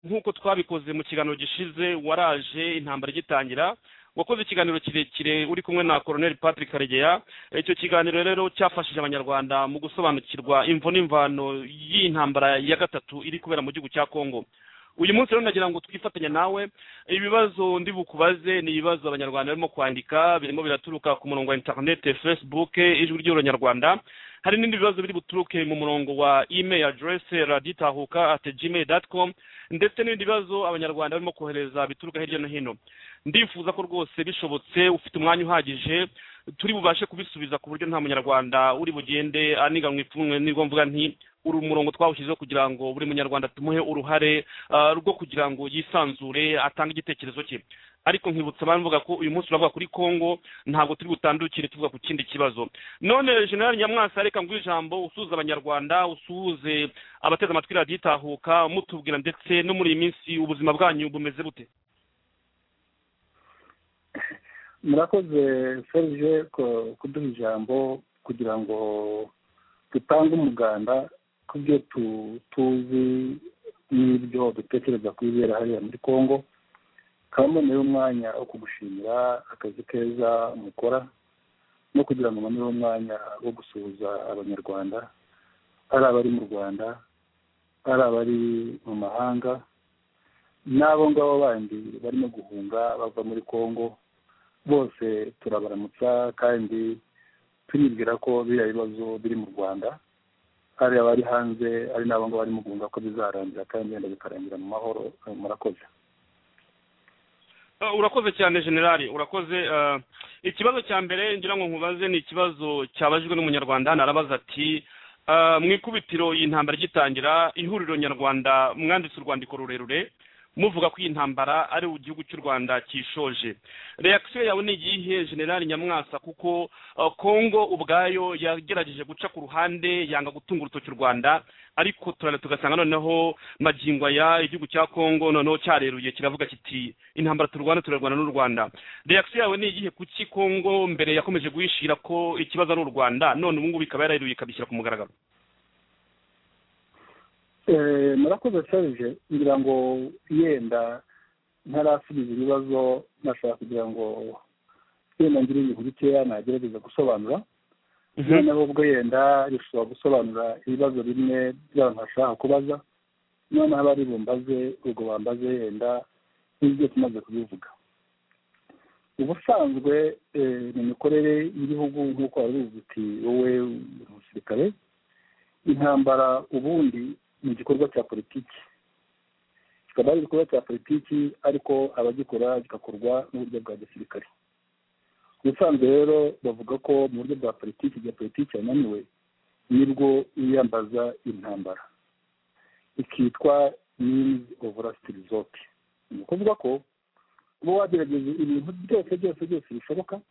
nk'uko twabikoze mu kiganiro gishize waraje intambara igitangira wakoze ikiganiro kirekire uri kumwe na koroneli patrick karegeya icyo kiganiro rero cyafashije abanyarwanda mu gusobanukirwa imvo n'imvano y'intambara ya gatatu iri kubera mu gihugu cya kongo uyu munsi rero nagira ngo twifatanye nawe ibibazo ndi bukubaze ni ibibazo abanyarwanda barimo kwandika birimo biraturuka ku murongo wa interinete facebook ijwi ry'abanyarwanda hari n'ibindi bibazo biri buturuke mu murongo wa email address raditahuka at gmail dot com ndetse n'ibindi bibazo abanyarwanda barimo kohereza bituruka hirya no hino ndifuza ko rwose bishobotse ufite umwanya uhagije turi bubashe kubisubiza ku buryo nta munyarwanda uri bugende aniganwa ipfunwe nibwo mvuga nti uri umurongo twawushyizeho kugira ngo buri munyarwanda tumuhe uruhare rwo kugira ngo yisanzure atange igitekerezo cye ariko nkibutsa abamvuga ko uyu munsi uravuga kuri kongo ntabwo turi butandukire tuvuga ku kindi kibazo none generali nyamwasa reka ngo ijambo usuhuza abanyarwanda usuhuze abateze amatwi radiyitahuka mutubwira ndetse no muri iyi minsi ubuzima bwanyu bumeze bute murakoze serije kuduha ijambo kugira ngo dutange umuganda ku byo tuzi n'ibyo dutekereza ku bibera hariya muri congo kaboneyeho umwanya wo kugushimira akazi keza mukora no kugira ngo uboneho umwanya wo gusuhuza abanyarwanda ari abari mu rwanda ari abari mu mahanga n'abo ngabo bandi barimo guhunga bava muri congo bose turabaramutsa kandi turibwira ko biriya bibazo biri mu rwanda hari abari hanze ari n'abo ngabo bari mu guhunga ko bizarangira kandi wenda bikarangira mu mahoro murakoze urakoze cyane generali urakoze ikibazo cya mbere ngira ngo nkubaze ni ikibazo cyabajijwe n'umunyarwanda hano arabaza ati mu ikubitiro iyi ntambara igitangira ihuriro nyarwanda mwanditse urwandiko rurerure muvuga ko iyi ntambara ari igihugu cy'u rwanda cyishoje reakisiyo yawe ni iyihe generali nyamwasa kuko kongo ubwayo yagerageje guca ku ruhande yanga gutunga urutoki u rwanda ariko turane tugasanga noneho magingo aya igihugu cya kongo noneho cyareruye kiravuga kiti intambara turwana turarwana n'u rwanda reakisiyo yawe ni iyihe kuki kongo mbere yakomeje guhishira ko ikibazo ari u rwanda none ubu ngubu ikaba yarareruye ikabishyira ku mugaragaro murakoze serije ngira ngo yenda ntarasubiza ibibazo nashaka kugira ngo yenda ngire ibintu bikeya nagerageza gusobanura noneho ubwo yenda rishobora gusobanura ibibazo bimwe by'abantu bashaka kubaza noneho abari bumbaze ubwo bambaze yenda n'ibyo tumaze kubivuga ubusanzwe mu mikorere y'igihugu nk'uko wari uzi wowe umusirikare intambara ubundi ni igikorwa cya politiki kikaba ari igikorwa cya politiki ariko abagikora kigakorwa n'uburyo bwa gisirikare ubusanzwe rero bavuga ko mu buryo bwa politiki igihe politiki yananiwe nibwo yiyambaza intambara ikitwa minizi ovorasiti rizoti ni ukuvuga ko uba wagerageje ibintu byose byose byose bishoboka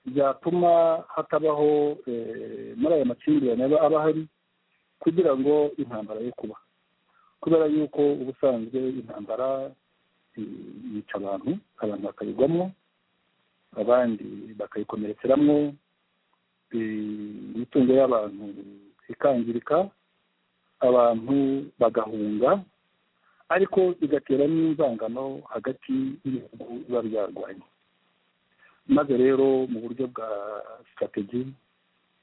byatuma hatabaho muri aya makimbirane aba ahari kugira ngo intambara yo kuba kubera yuko ubusanzwe intambara yica abantu abantu bakayigwamo abandi bakayikomerekeramo imitungo y'abantu ikangirika abantu bagahunga ariko bigatera n'inzangano hagati y'ibihugu biba byarwanye maze rero mu buryo bwa sitrategi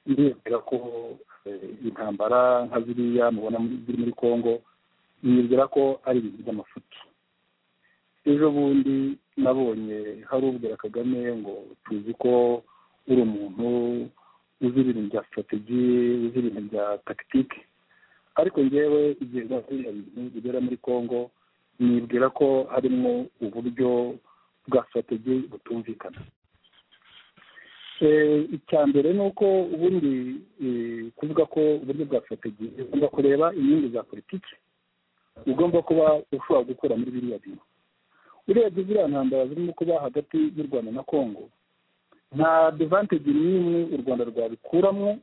ndiyemera ko intambara nka ziriya mubona ziri muri congo nibwira ko ari ibintu by'amafuti ejo bundi nabonye hari ubwira kagame ngo tuzi ko uri umuntu uzi ibintu bya sitrategi uzi ibintu bya takitike ariko ngewe igihe biriya bintu bigera muri congo nibwira ko harimo uburyo bwa sitrategi butumvikana icya mbere ni uko ubundi kuvuga ko uburyo bwa sitrategi ugomba kureba inyungu za politiki ugomba kuba ushobora gukora muri biriya bintu urebye ziriya ntambara zirimo kuba hagati y'u rwanda na congo nta devantegi n'imwe u rwanda rwabikuramo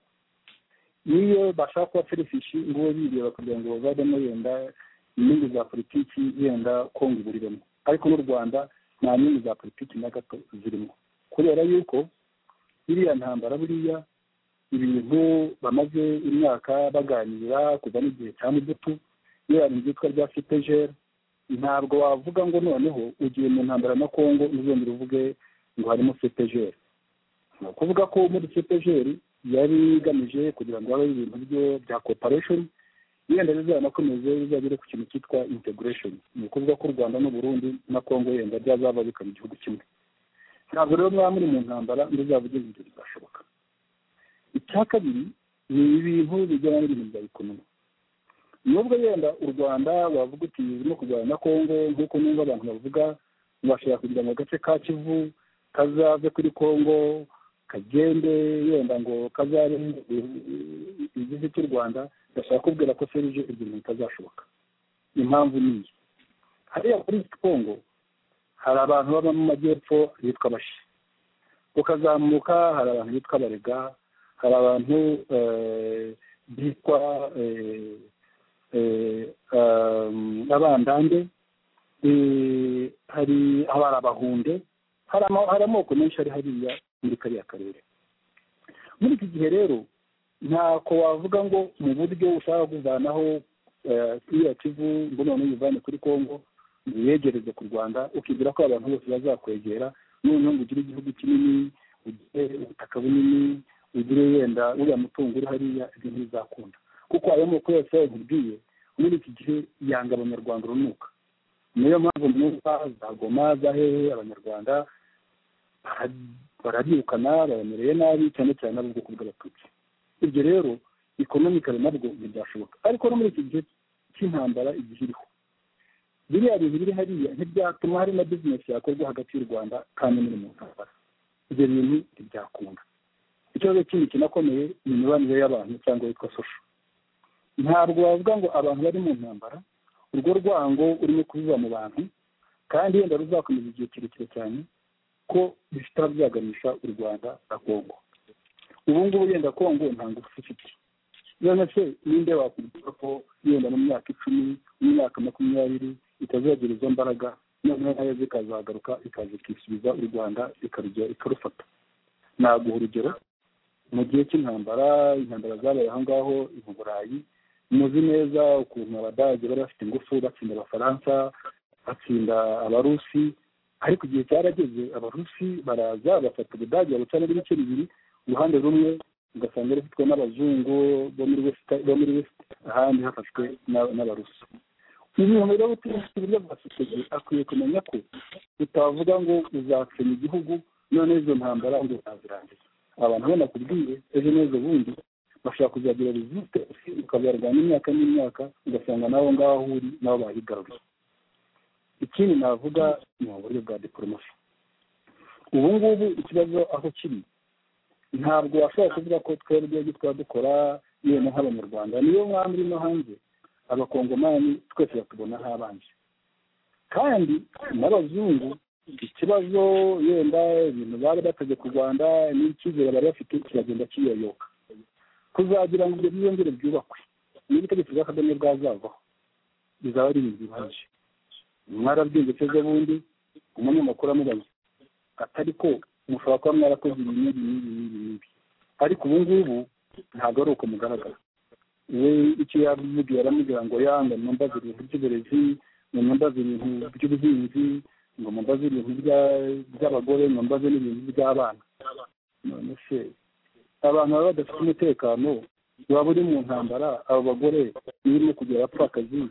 niyo bashaka kuba ferifishi ngo ube bireba kugira ngo bavemo yenda inyungu za politiki yenda kongo iburiremo ariko n'u rwanda nta nyungu za politiki na gato zirimo kubera yuko iriya ntambara buriya ibintu bamaze imyaka baganira kuva n'igihe cya mudutu iyo hari ibyitwa rya fipejeri ntabwo wavuga ngo noneho ugiye mu ntambara na kongo uzongera uvuge ngo harimo cepegeri ni ukuvuga ko muri cepegeri yari igamije kugira ngo habeho ibintu bya koparesheni yenda bizanakomeze bizagere ku kintu cyitwa integresheni ni ukuvuga ko u rwanda n'uburundi na kongo yenda byazaba bikaba igihugu kimwe ntabwo rero mwaba muri mu ntambara muzavugeze ibyo bizashoboka icya kabiri ni ibintu bijyana n'ibintu bya ekonomi nubwo yenda u rwanda wavuga uti urimo kurwanya na kongo nk'uko numva abantu bavuga ntibashobora kugira ngo agace ka kivu kazave kuri kongo kagende yenda ngo kazabe igihugu cy'u rwanda ndashaka kubwira ko serije ibyo bintu bitazashoboka impamvu ni iyi hariya kuri kongo hari abantu baba mu majyepfo bitwa abashi ukazamuka hari abantu bitwa abarega hari abantu bitwa abandande hari abari abahunde hari amoko menshi ari hariya muri kariya karere muri iki gihe rero ntako wavuga ngo mu buryo ushaka kuvanaho kiriya kivu ngo noneho uyivane kuri kongo uyegereze ku rwanda ukibwira ko abantu bose bazakwegera noneho ngo ugire igihugu kinini ugire ubutaka bunini ugire yenda uriya mutungo uri hariya ibyo ntibizakunda kuko ayo moko yose yabibwiye muri iki gihe yanga abanyarwanda urunuka niyo mpamvu mwumva za goma za hehe abanyarwanda barabirukana baremereye nabi cyane cyane ab'ubwoko bw'abatutsi ibyo rero ikonomikari nabwo ntibyashoboka ariko no muri iki gihe cy'intambara igihe iriho biriya bintu biri hariya ntibyatuma hari na bizinesi yakorwa hagati y'u rwanda kandi muri mu ntambara ibyo bintu ntibyakunda ikibazo kindi kinakomeye ni imibanire y'abantu cyangwa yitwa sosho ntabwo wavuga ngo abantu bari mu ntambara urwo rwango urimo kubiba mu bantu kandi wenda ruzakomeza igihe kirekire cyane ko bifite byaganisha u rwanda na kongo ubu ngubu yenda kongo nta ngufu ifite none se ninde wakubwira ko yenda mu myaka icumi mu myaka makumyabiri itazagira izo mbaraga noneho nayo zikazagaruka ikaza ikisubiza u rwanda ikarufata naguha urugero mu gihe cy'intambara intambara zabaye aho ngaho mu burayi muzi neza ukuntu abadage bari bafite ingufu batsinda abafaransa batsinda abarusi ariko igihe cyarageze abarusi baraza bafata ubudage babucana ibice bibiri uruhande rumwe ugasanga rufitwe n'abazungu bo muri wesita bo muri wesita ahandi hafashwe n'abarusi ibintu rero uturutse uburyo bwa sosiyete akwiye kumenya ko utavuga ngo uzasenya igihugu none izo ntambara ngo utazirangiza abantu bo nakubwiye ejo n'ejo bundi bashobora kuzagira rezite ukabarwanya imyaka n'imyaka ugasanga nabo ngaho uri nabo bahigaruye ikindi navuga ni uburyo bwa diporomasi ubu ngubu ikibazo aho kiri ntabwo washobora kuvuga ko twebwe twaba dukora yewe nk'abanyarwanda niyo mwaba urimo hanze abakongomani twese batubona habanje kandi n'abazungu ikibazo yenda ibintu bari bateze ku rwanda n'icyizere bari bafite kiragenda kiyoyoka kuzagira ngo ibyo byiyongere byubakwe niba itegeko rya kagame bwazavaho bizaba ari ibintu bibaje mwarabwenge se bundi umunyamakuru amubaza atari ko mushobora kuba mwarakoze ibi n'ibi n'ibi n'ibi n'ibi ariko ubu ngubu ntabwo ari uko mugaragara we icyo yavugiye aramubwira ngo yanga mwambaze ibintu by'uburezi ngo mwambaze ibintu by'ubuhinzi ngo mwambaze ibintu by'abagore mwambaze n'ibintu by'abana none se abantu baba badafite umutekano waba uri mu ntambara abo bagore birimo kugera apfakazi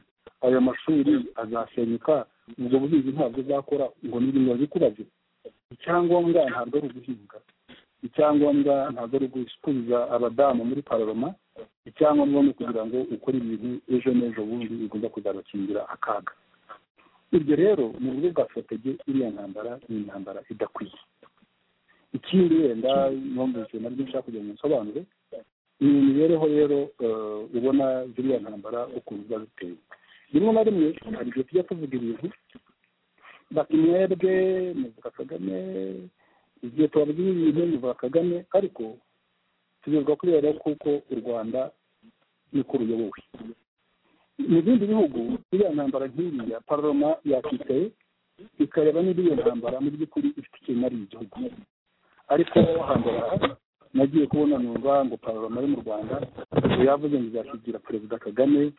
ayo mashuri azasenyuka ubwo buhinzi ntabwo uzakora ngo ni ibintu babikubaze icyangombwa ntabwo ari uguhinga icyangombwa ntabwo ari ugusubiza abadamu muri paroma icyangombwa ni ukugira ngo ukore ibintu ejo n'ejo bundi bigomba kuzabakingira akaga ibyo rero mu buryo bwa sotege iriya ntambara ni intambara idakwiye ikindi wenda numvise nabyo nshaka kugira ngo nsobanure ni imibereho rero ubona ziriya ntambara ukuntu biba biteye rimwe na rimwe hari igihe tujya tuvuga ibintu bati mwebwe muvuga kagame igihe tubabwira ibintu muvuga kagame ariko tugezwa kuri rero kuko u rwanda niko ruyobowe mu bindi bihugu iriya ntambara nk'iriya paroma yakicaye ikareba niba iyo ntambara mu by'ukuri ifite ikintu ari igihugu ariko hambere aha nagiye kubona numva ngo paroma yo mu rwanda yavuze ngo izashyigira perezida kagame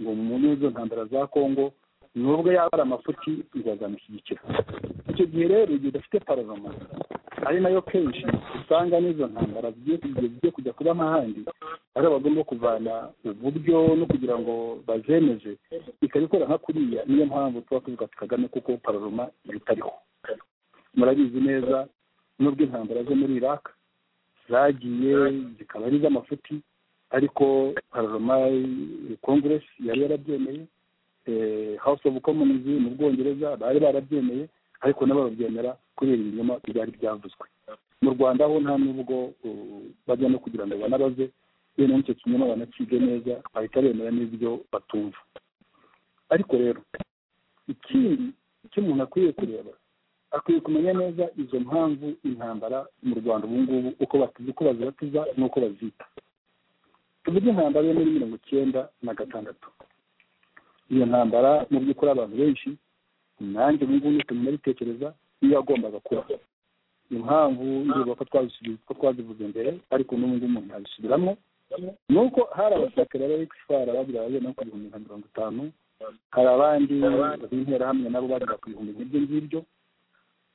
ngo mu izo ntambara za kongo nubwo yaba ari amafuti bizazamushyigikira icyo gihe rero igihe udafite pararoma ari nayo kenshi usanga n'izo ntambara zigiye kujya kuba ahandi ari bagomba kuvana uburyo no kugira ngo bazemeze ikabikora nka kuriya niyo mpamvu tuba tuvuga ati kagame kuko pararoma ibitariho murabizi neza nubwo intambara zo muri iraq zagiye zikaba ari iz'amafuti ariko pararoma kongeresi yari yarabyemeye house of commons mu bwongereza bari barabyemeye ariko nabo babyemera kubera ibinyoma byari byavuzwe mu rwanda ho nta nubwo bajya no kugira ngo banabaze bene icyo kinyoma banacige neza bahita bemera n'ibyo batumva ariko rero ikindi icyo umuntu akwiye kureba akwiye kumenya neza izo mpamvu intambara mu rwanda ubu ngubu uko bazibatiza n'uko bazita tuvuge intambara yo muri mirongo icyenda na gatandatu iyo ntambara mu by'ukuri abantu benshi nanjye ubu ngubu ntituma nabitekereza iyo yagombaga kuba impamvu ndibuka ko ko twazivuze mbere ariko n'ubu ngubu umuntu yabisubiramo ni uko hari abasirikare b'abagifara bagera bagera no ku bihumbi nka mirongo itanu hari abandi b'interahamwe nabo bagera ku bihumbi nk'ibyo ngibyo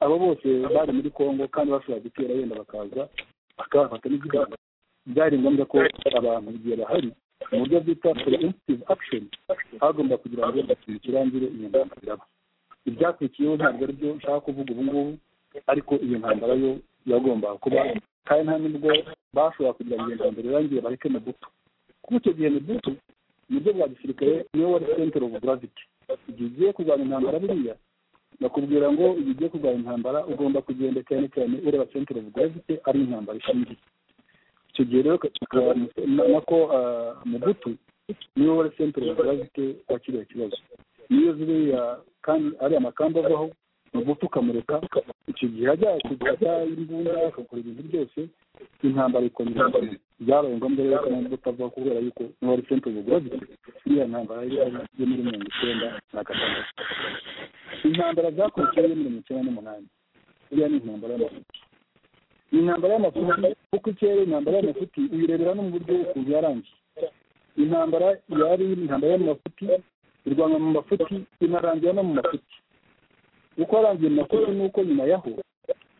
abo bose bari muri congo kandi bashobora gutera wenda bakaza bakabafata n'igihugu byari ngombwa ko abantu igihe bahari mu buryo bwitwa preemptive action hagomba kugira ngo ikintu kirangire iyo ntambara iraba ibyakurikiyeho ntabwo ari byo nshaka kuvuga ubu ngubu ariko iyo ntambara yo yagomba kuba kandi nta nubwo bashobora kugira ngo iyo ntambara irangiye bareke mubuto kuko icyo gihe mubuto mu buryo bwa gisirikare niwe wari center of gravity igihe ugiye kurwanya intambara buriya bakubwira ngo igihe ugiye kurwanya intambara ugomba kugenda cyane cyane ureba center of gravity ari intambara ishingiye icyo gihe rero nako mugutu niwe wari sentire zifite wakiriye ikibazo niyo ziriya kandi ari amakamba avaho mugutu ukamureka icyo gihe ajya kujya imbunda akakora ibintu byose intambara ikongera byabaye ngombwa rero ko nubwo utavaho kubera yuko niwe wari sentire zifite iriya ntambara yo muri mirongo icyenda na gatandatu intambara zakurikiyeho mirongo icyenda n'umunani iriya ni intambara y'amafuti ni intambara y'amafuti kuko ikirere intambara y'amafuti uyirebera no mu buryo ukuntu yarangiye intambara yari intambara y'amafuti irwanwa mu mafuti inarangira no mu mafuti uko yarangiye mu mafuti nuko nyuma yaho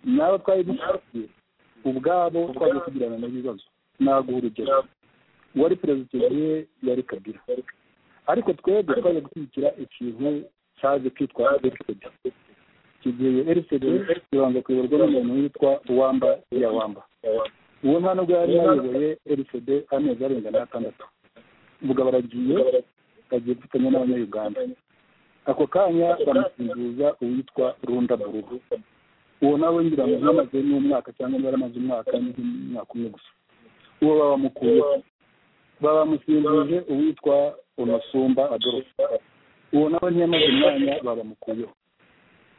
nabo twari dufite ubwabo twaje kugirana n'ibibazo ntabwo urugero uwari perezida ye yari kabira ariko twebwe twaje gushyigikira ikintu cyaje kwitwa erisede icyo gihe erisede ibanza kuyoborwa n'umuntu witwa uwamba ya wamba uwo nta nubwo yari yayoboye erisede amezi arenga n'atandatu ubwo baragiye bagiye gufatanya n'abanyayuganda ako kanya bamusimbuza uwitwa runda burugu uwo nawe ngira ngo ntamaze n'umwaka cyangwa niba yaramaze umwaka n'umwaka umwe gusa uwo babamukuyeho babamusimbuje uwitwa unasumba adolphe uwo nawe ntiyamaze umwanya babamukuyeho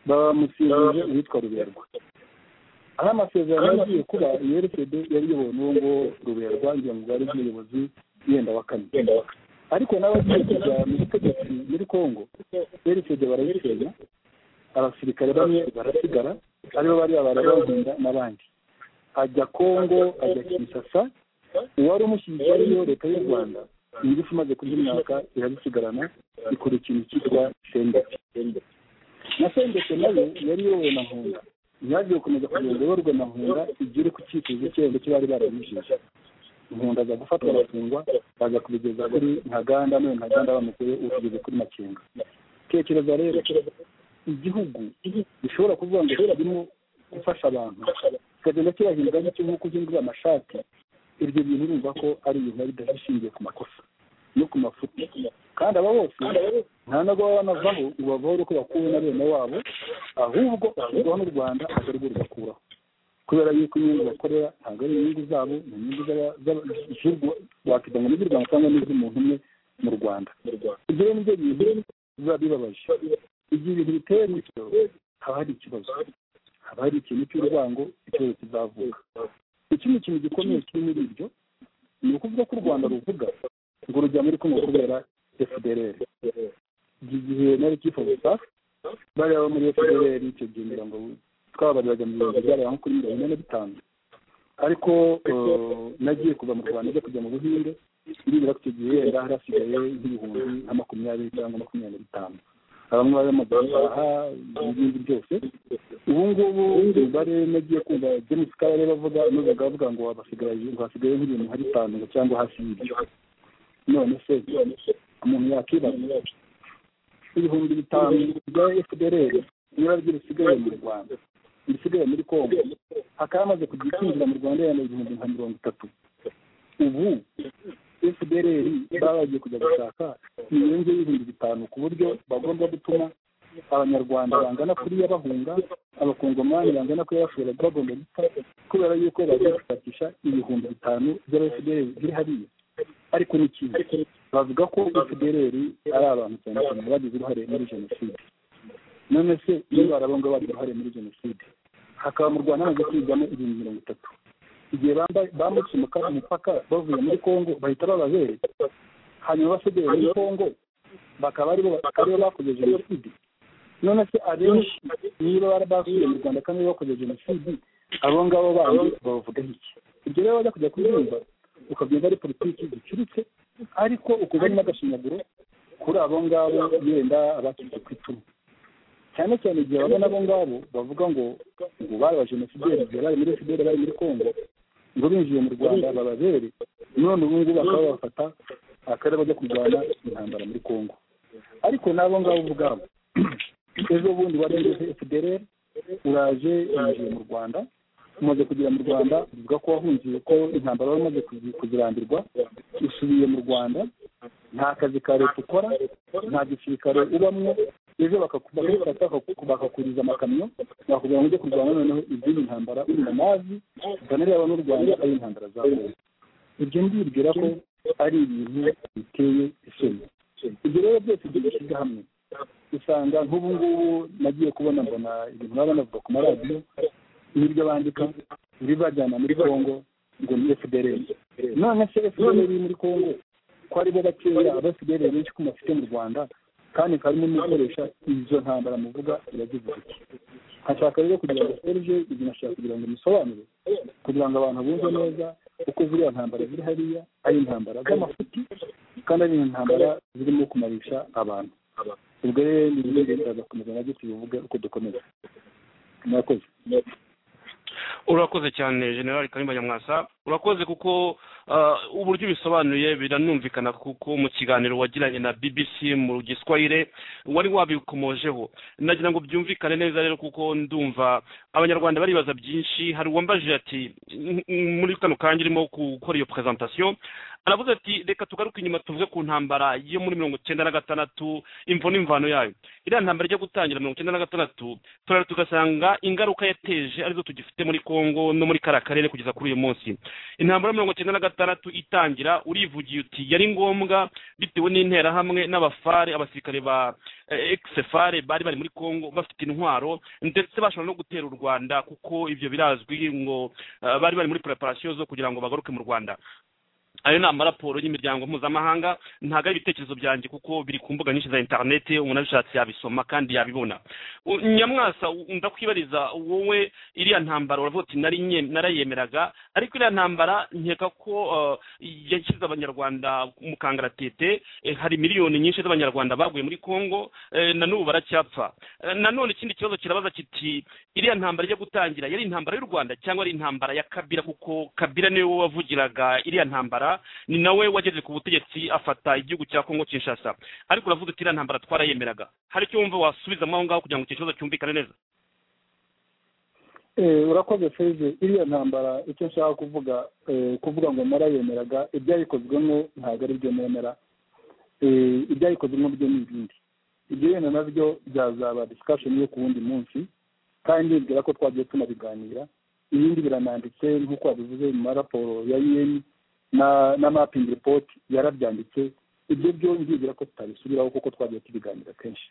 bamusimbuje uwitwa ruberwa aho amasezerano yagiye kuba yerekede yari iyobowe n'uwo nguwo ruberwa ngira ngo bwari bw'ubuyobozi yenda wa kane ariko n'abagiye kujya muri tegetsi muri congo yerekede barayisenya abasirikare bamwe barasigara aribo bari barabahunda n'abandi ajya congo ajya kinsasa uwari umushyigikiye ariyo leta y'u rwanda ingufu imaze kurya imyaka irabisigarana ikora ikintu cyitwa sendeti na sendeti nayo yari iyobowe na nkunda ntiyagiye gukomeza kugenda iyoborwa na nkunda igere ku cyifuzo cy'irembo cyo bari baramujije nkunda aza gufatwa arafungwa baza kubigeza kuri ntaganda none ntaganda bamukuye ukugeze kuri makenga tekereza rero igihugu gishobora kuvuga ngo kirimo gufasha abantu kikagenda kirahindura gityo nk'uko uzindura amashati ibyo bintu urumva ko ari ibintu biba bishingiye ku makosa no ku mafuti kandi aba bose nta nubwo baba banavaho ngo bavore uko bakuwe na bene wabo ahubwo bashyirwaho n'u rwanda atarwo rugakuraho kubera yuko inyungu bakorera ntabwo ari inyungu zabo ni inyungu z'igihugu wakita ngo n'iz'u rwanda cyangwa n'iz'umuntu umwe mu rwanda ibyo rero nibyo bintu biba bibabaje igihe ibintu biteye gutyo haba hari ikibazo haba hari ikintu cy'urwango ikibazo kizavuka ikindi kintu gikomeye kiri muri ibyo ni ukuvuga ko u rwanda ruvuga ngo rujya muri kongo kubera fdrr igihe nari kifuza safi bari baba muri fdrr icyo gihe ngira ngo twabariraga mu bihumbi byareba nko kuri mirongo ine na bitanu ariko nagiye kuva mu rwanda njya kujya mu buhinde ndibwira ko icyo gihe yenda hari hasigaye nk'ibihumbi nka makumyabiri cyangwa makumyabiri na bitanu bamwe bari mu aha n'ibindi byose ubu ngubu umubare nagiye kumva james kabarebe avuga nuzaga avuga ngo hasigaye nk'ibintu hari itanu cyangwa hasi y'ibyo none se umuntu yakibaza ibihumbi bitanu bya fdr niba ryo risigaye mu rwanda risigaye muri kongo hakaba hamaze kugira ikinjira mu rwanda yenda ibihumbi nka mirongo itatu ubu fdr baba bagiye kujya gushaka inyungu y'ibihumbi bitanu ku buryo bagomba gutuma abanyarwanda bangana kuriya bahunga abakongomani bangana kuriya bashobora bagomba gupfa kubera yuko bagiye gushakisha ibihumbi bitanu by'aba fdr biri hariya ariko ni kimwe bavuga ko fdr ari abantu cyane cyane bagize uruhare muri jenoside none se iyo barabonga bagira uruhare muri jenoside hakaba mu rwanda hamaze kwigamo ibihumbi mirongo itatu igihe bambutse umupaka bavuye muri congo bahita bababere hanyuma abasigaye muri congo bakaba aribo bakoze jenoside none se abenshi niba barabasuye mu rwanda kandi bakoze jenoside abo ngabo bandi babavugaho iki ibyo rero bajya kujya kubyumva ukagenda ari politiki zicuritse ariko ukuzanye n'agashinyaguro kuri abo ngabo yenda abacitse ku icumu cyane cyane igihe babona abo ngabo bavuga ngo ngo bari abajenosideri igihe bari muri fideli bari muri congo ngo binjiye mu rwanda bababere none ubu ngubu bakaba bafata akarere bajya kurwana intambara muri congo ariko n'abo ngabo ubwabo ejo bundi wari muri fideli uraje winjiye mu rwanda umaze kugera mu rwanda uvuga ko wahungiye ko intambara wari umaze kuzirambirwa usubiye mu rwanda nta kazi ka leta ukora nta gisirikare ubamwo ejo bakakufata bakakuriza amakamyo bakubwira ngo ujye kurwanya noneho izindi ntambara uri mu mazi ukanareba n'u rwanda ari intambara zawe ibyo ndibwira ko ari ibintu biteye isoni ibyo rero byose ibyo bishyize hamwe usanga nk'ubu ngubu nagiye kubona mbona ibintu baba banavuga ku maradiyo n'ibyo bandika bibajyana muri congo ngo ni fdr none se fdr iri muri congo ko aribo bakeya aba fdr benshi ko mufite mu rwanda kandi karimo n'ukoresha izo ntambara muvuga iragize iki hashaka rero kugira ngo serge ibyo nashaka kugira ngo bisobanure kugira ngo abantu bumve neza uko ziriya ntambara ziri hariya ari intambara z'amafuti kandi ari intambara zirimo kumarisha abantu ubwo rero ni ibyo bizaza gukomeza nabyo tubivuge uko dukomeza murakoze urakoze cyane generali karimba nyamwasa urakoze kuko uburyo bisobanuye biranumvikana kuko mu kiganiro wagiranye na bbc mu giswahire wari wabikomojeho nagira ngo byumvikane neza rero kuko ndumva abanyarwanda baribaza byinshi hari uwambajije ati muri kano kanya urimo gukora iyo presentation aravuze ati reka tugaruke inyuma tuvuge ku ntambara yo muri mirongo icyenda na gatandatu imvo n'imvano yayo iriya ntambara ijya gutangira mirongo icyenda na gatandatu turara tugasanga ingaruka yateje arizo tugifite muri congo no muri kariya karere kugeza kuri uyu munsi intambara mirongo icyenda na gatandatu itangira urivugiye uti yari ngombwa bitewe n'interahamwe n'abafare abasirikare ba ekisefare bari bari muri congo bafite intwaro ndetse bashobora no gutera u rwanda kuko ibyo birazwi ngo bari bari muri preparasiyo zo kugira ngo bagaruke mu rwanda ayo ni amaraporo y'imiryango mpuzamahanga ntabwo ari ibitekerezo byanjye kuko biri ku mbuga nyinshi za interineti umuntu abishatse yabisoma kandi yabibona nyamwasa ndakwibariza wowe iriya ntambara uravuga uti narayemeraga ariko iriya ntambara nkeka ko yashyize abanyarwanda mu kangaratete hari miliyoni nyinshi z'abanyarwanda baguye muri congo na n'ubu baracyapfa nanone ikindi kibazo kirabaza kiti iriya ntambara ijya gutangira yari intambara y'u rwanda cyangwa ari intambara ya kabira kuko kabira niwe wavugiraga iriya ntambara ni nawe wageze ku butegetsi afata igihugu cya kongo kinshasa ariko uravuga uti iriya ntambara twarayemeraga hari icyo wumva wasubizamo aho ngaho kugira ngo icyo kibazo cyumvikane neza urakoze feze iriya ntambara icyo nshaka kuvuga kuvuga ngo narayemeraga ibyayikozwemo ntabwo ari byo nemera ibyayikozwemo byo ni ibindi ibyo wenda nabyo byazaba disikasheni yo ku wundi munsi kandi nibwira ko twagiye tunabiganira ibindi birananditse nk'uko wabivuze mu maraporo ya yeni na na mapingi ripoti yarabyanditse ibyo byo nzibwira ko tutabisubiraho kuko twagiye tubiganira kenshi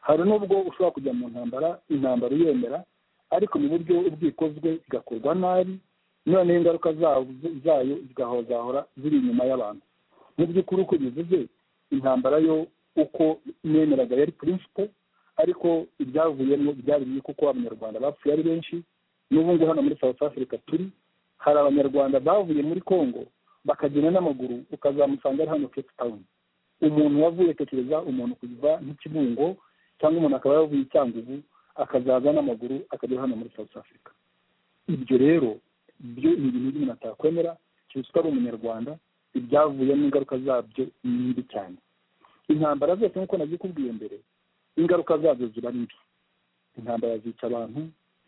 hari n'ubwo ushobora kujya mu ntambara intambara uyemera ariko mu buryo ubwikozwe igakorwa nabi noneho ingaruka zayo zigahora ziri inyuma y'abantu mu by'ukuri uko bivuze intambara yo uko nemeraga yari purinsipo ariko ibyavuyemo byari biri kuko abanyarwanda bapfuye ari benshi n'ubu ngubu hano muri south africa turi hari abanyarwanda bavuye muri congo bakagenda n'amaguru ukazamusanga ari hano cape town umuntu wavuye tekereza umuntu kuva nk'ikibungo cyangwa umuntu akaba yavuye i cyangugu akazaza n'amaguru akajya hano muri south africa ibyo rero byo ni ibintu by'umuntu atakwemera cyitwa ari umunyarwanda ibyavuyemo ingaruka zabyo ni mbi cyane intambara zose nk'uko nabyikubwiye mbere ingaruka zabyo ziba ari mbi intambara zica abantu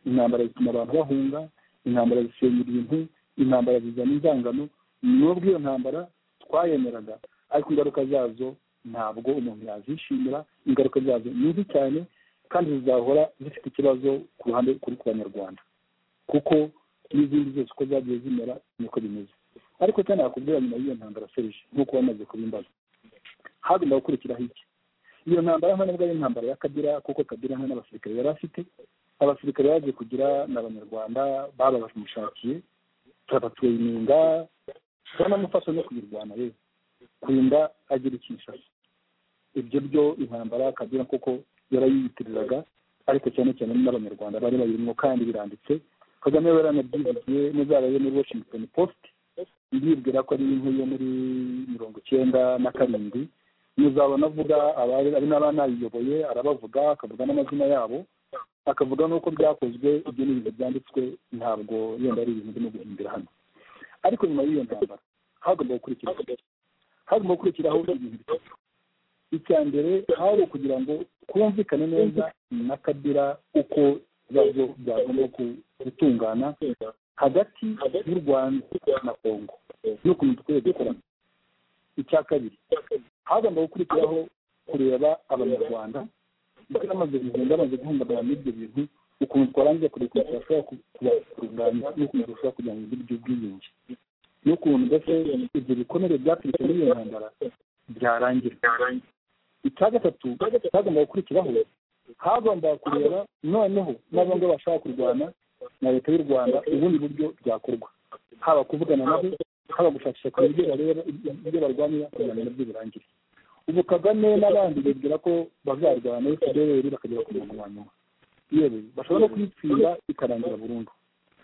intambara zituma abantu bahunga intambara zisenya ibintu intambara zizana inzangano n'ubwo iyo ntambara twayemeraga ariko ingaruka zazo ntabwo umuntu yazishimira ingaruka zazo ni mbi cyane kandi zizahora zifite ikibazo ku ruhande kuri ku banyarwanda kuko n'izindi zose uko zagiye zimera niko bimeze ariko cyane nakubwira nyuma y'iyo ntambara serije nk'uko wamaze kubimbaza hagomba gukurikiraho iki iyo ntambara nta nubwo ari intambara ya kabira kuko kabira nta n'abasirikare yari afite abasirikare baje kugira ni abanyarwanda baba bamushakiye turabatuye ininga turanamufasha no kuyirwana rero kurinda agira ikinshasa ibyo byo intambara kabira kuko yarayiyitiriraga ariko cyane cyane n'abanyarwanda bari bayirimo kandi biranditse kagame we yaranabyivugiye muzabaye muri washington post ndibwira ko ari inkuru yo muri mirongo icyenda na karindwi muzabona avuga ari n'abanayiyoboye arabavuga akavuga n'amazina yabo akavuga n'uko byakozwe ibyo ni ibintu byanditswe ntabwo yenda ari ibintu birimo guhindura hano ariko nyuma y'iyo ntambara hagomba gukurikiraho hagomba gukurikiraho ibintu bitatu icya mbere hari ukugira ngo twumvikane neza na kabira uko ibibazo byagomba gutungana hagati y'u rwanda na kongo n'ukuntu dukwiye gukorana icya kabiri hagomba gukurikiraho kureba abanyarwanda ndetse n'amaze kugenda bamaze guhungabana n'ibyo bintu ukuntu twarangiza kureba ukuntu twashobora kubatunganya n'ukuntu dushobora kugira ngo ibiryo by'ubwiyunge n'ukuntu mbese ibyo bikomere byaturutse muri iyo ntambara byarangira icya gatatu hagomba gukurikiraho hagomba kureba noneho n'abangaba bashaka kurwana na leta y'u rwanda ubundi buryo byakorwa haba kuvugana nabo haba gushakisha kureba ibyo bareba ibyo barwanira kugira ngo nabyo birangire ubu kagame n'abandi bibwira ko bazarwana iyo fpr bakagera ku murongo wa nyuma yewe bashobora no kuyitsinda ikarangira burundu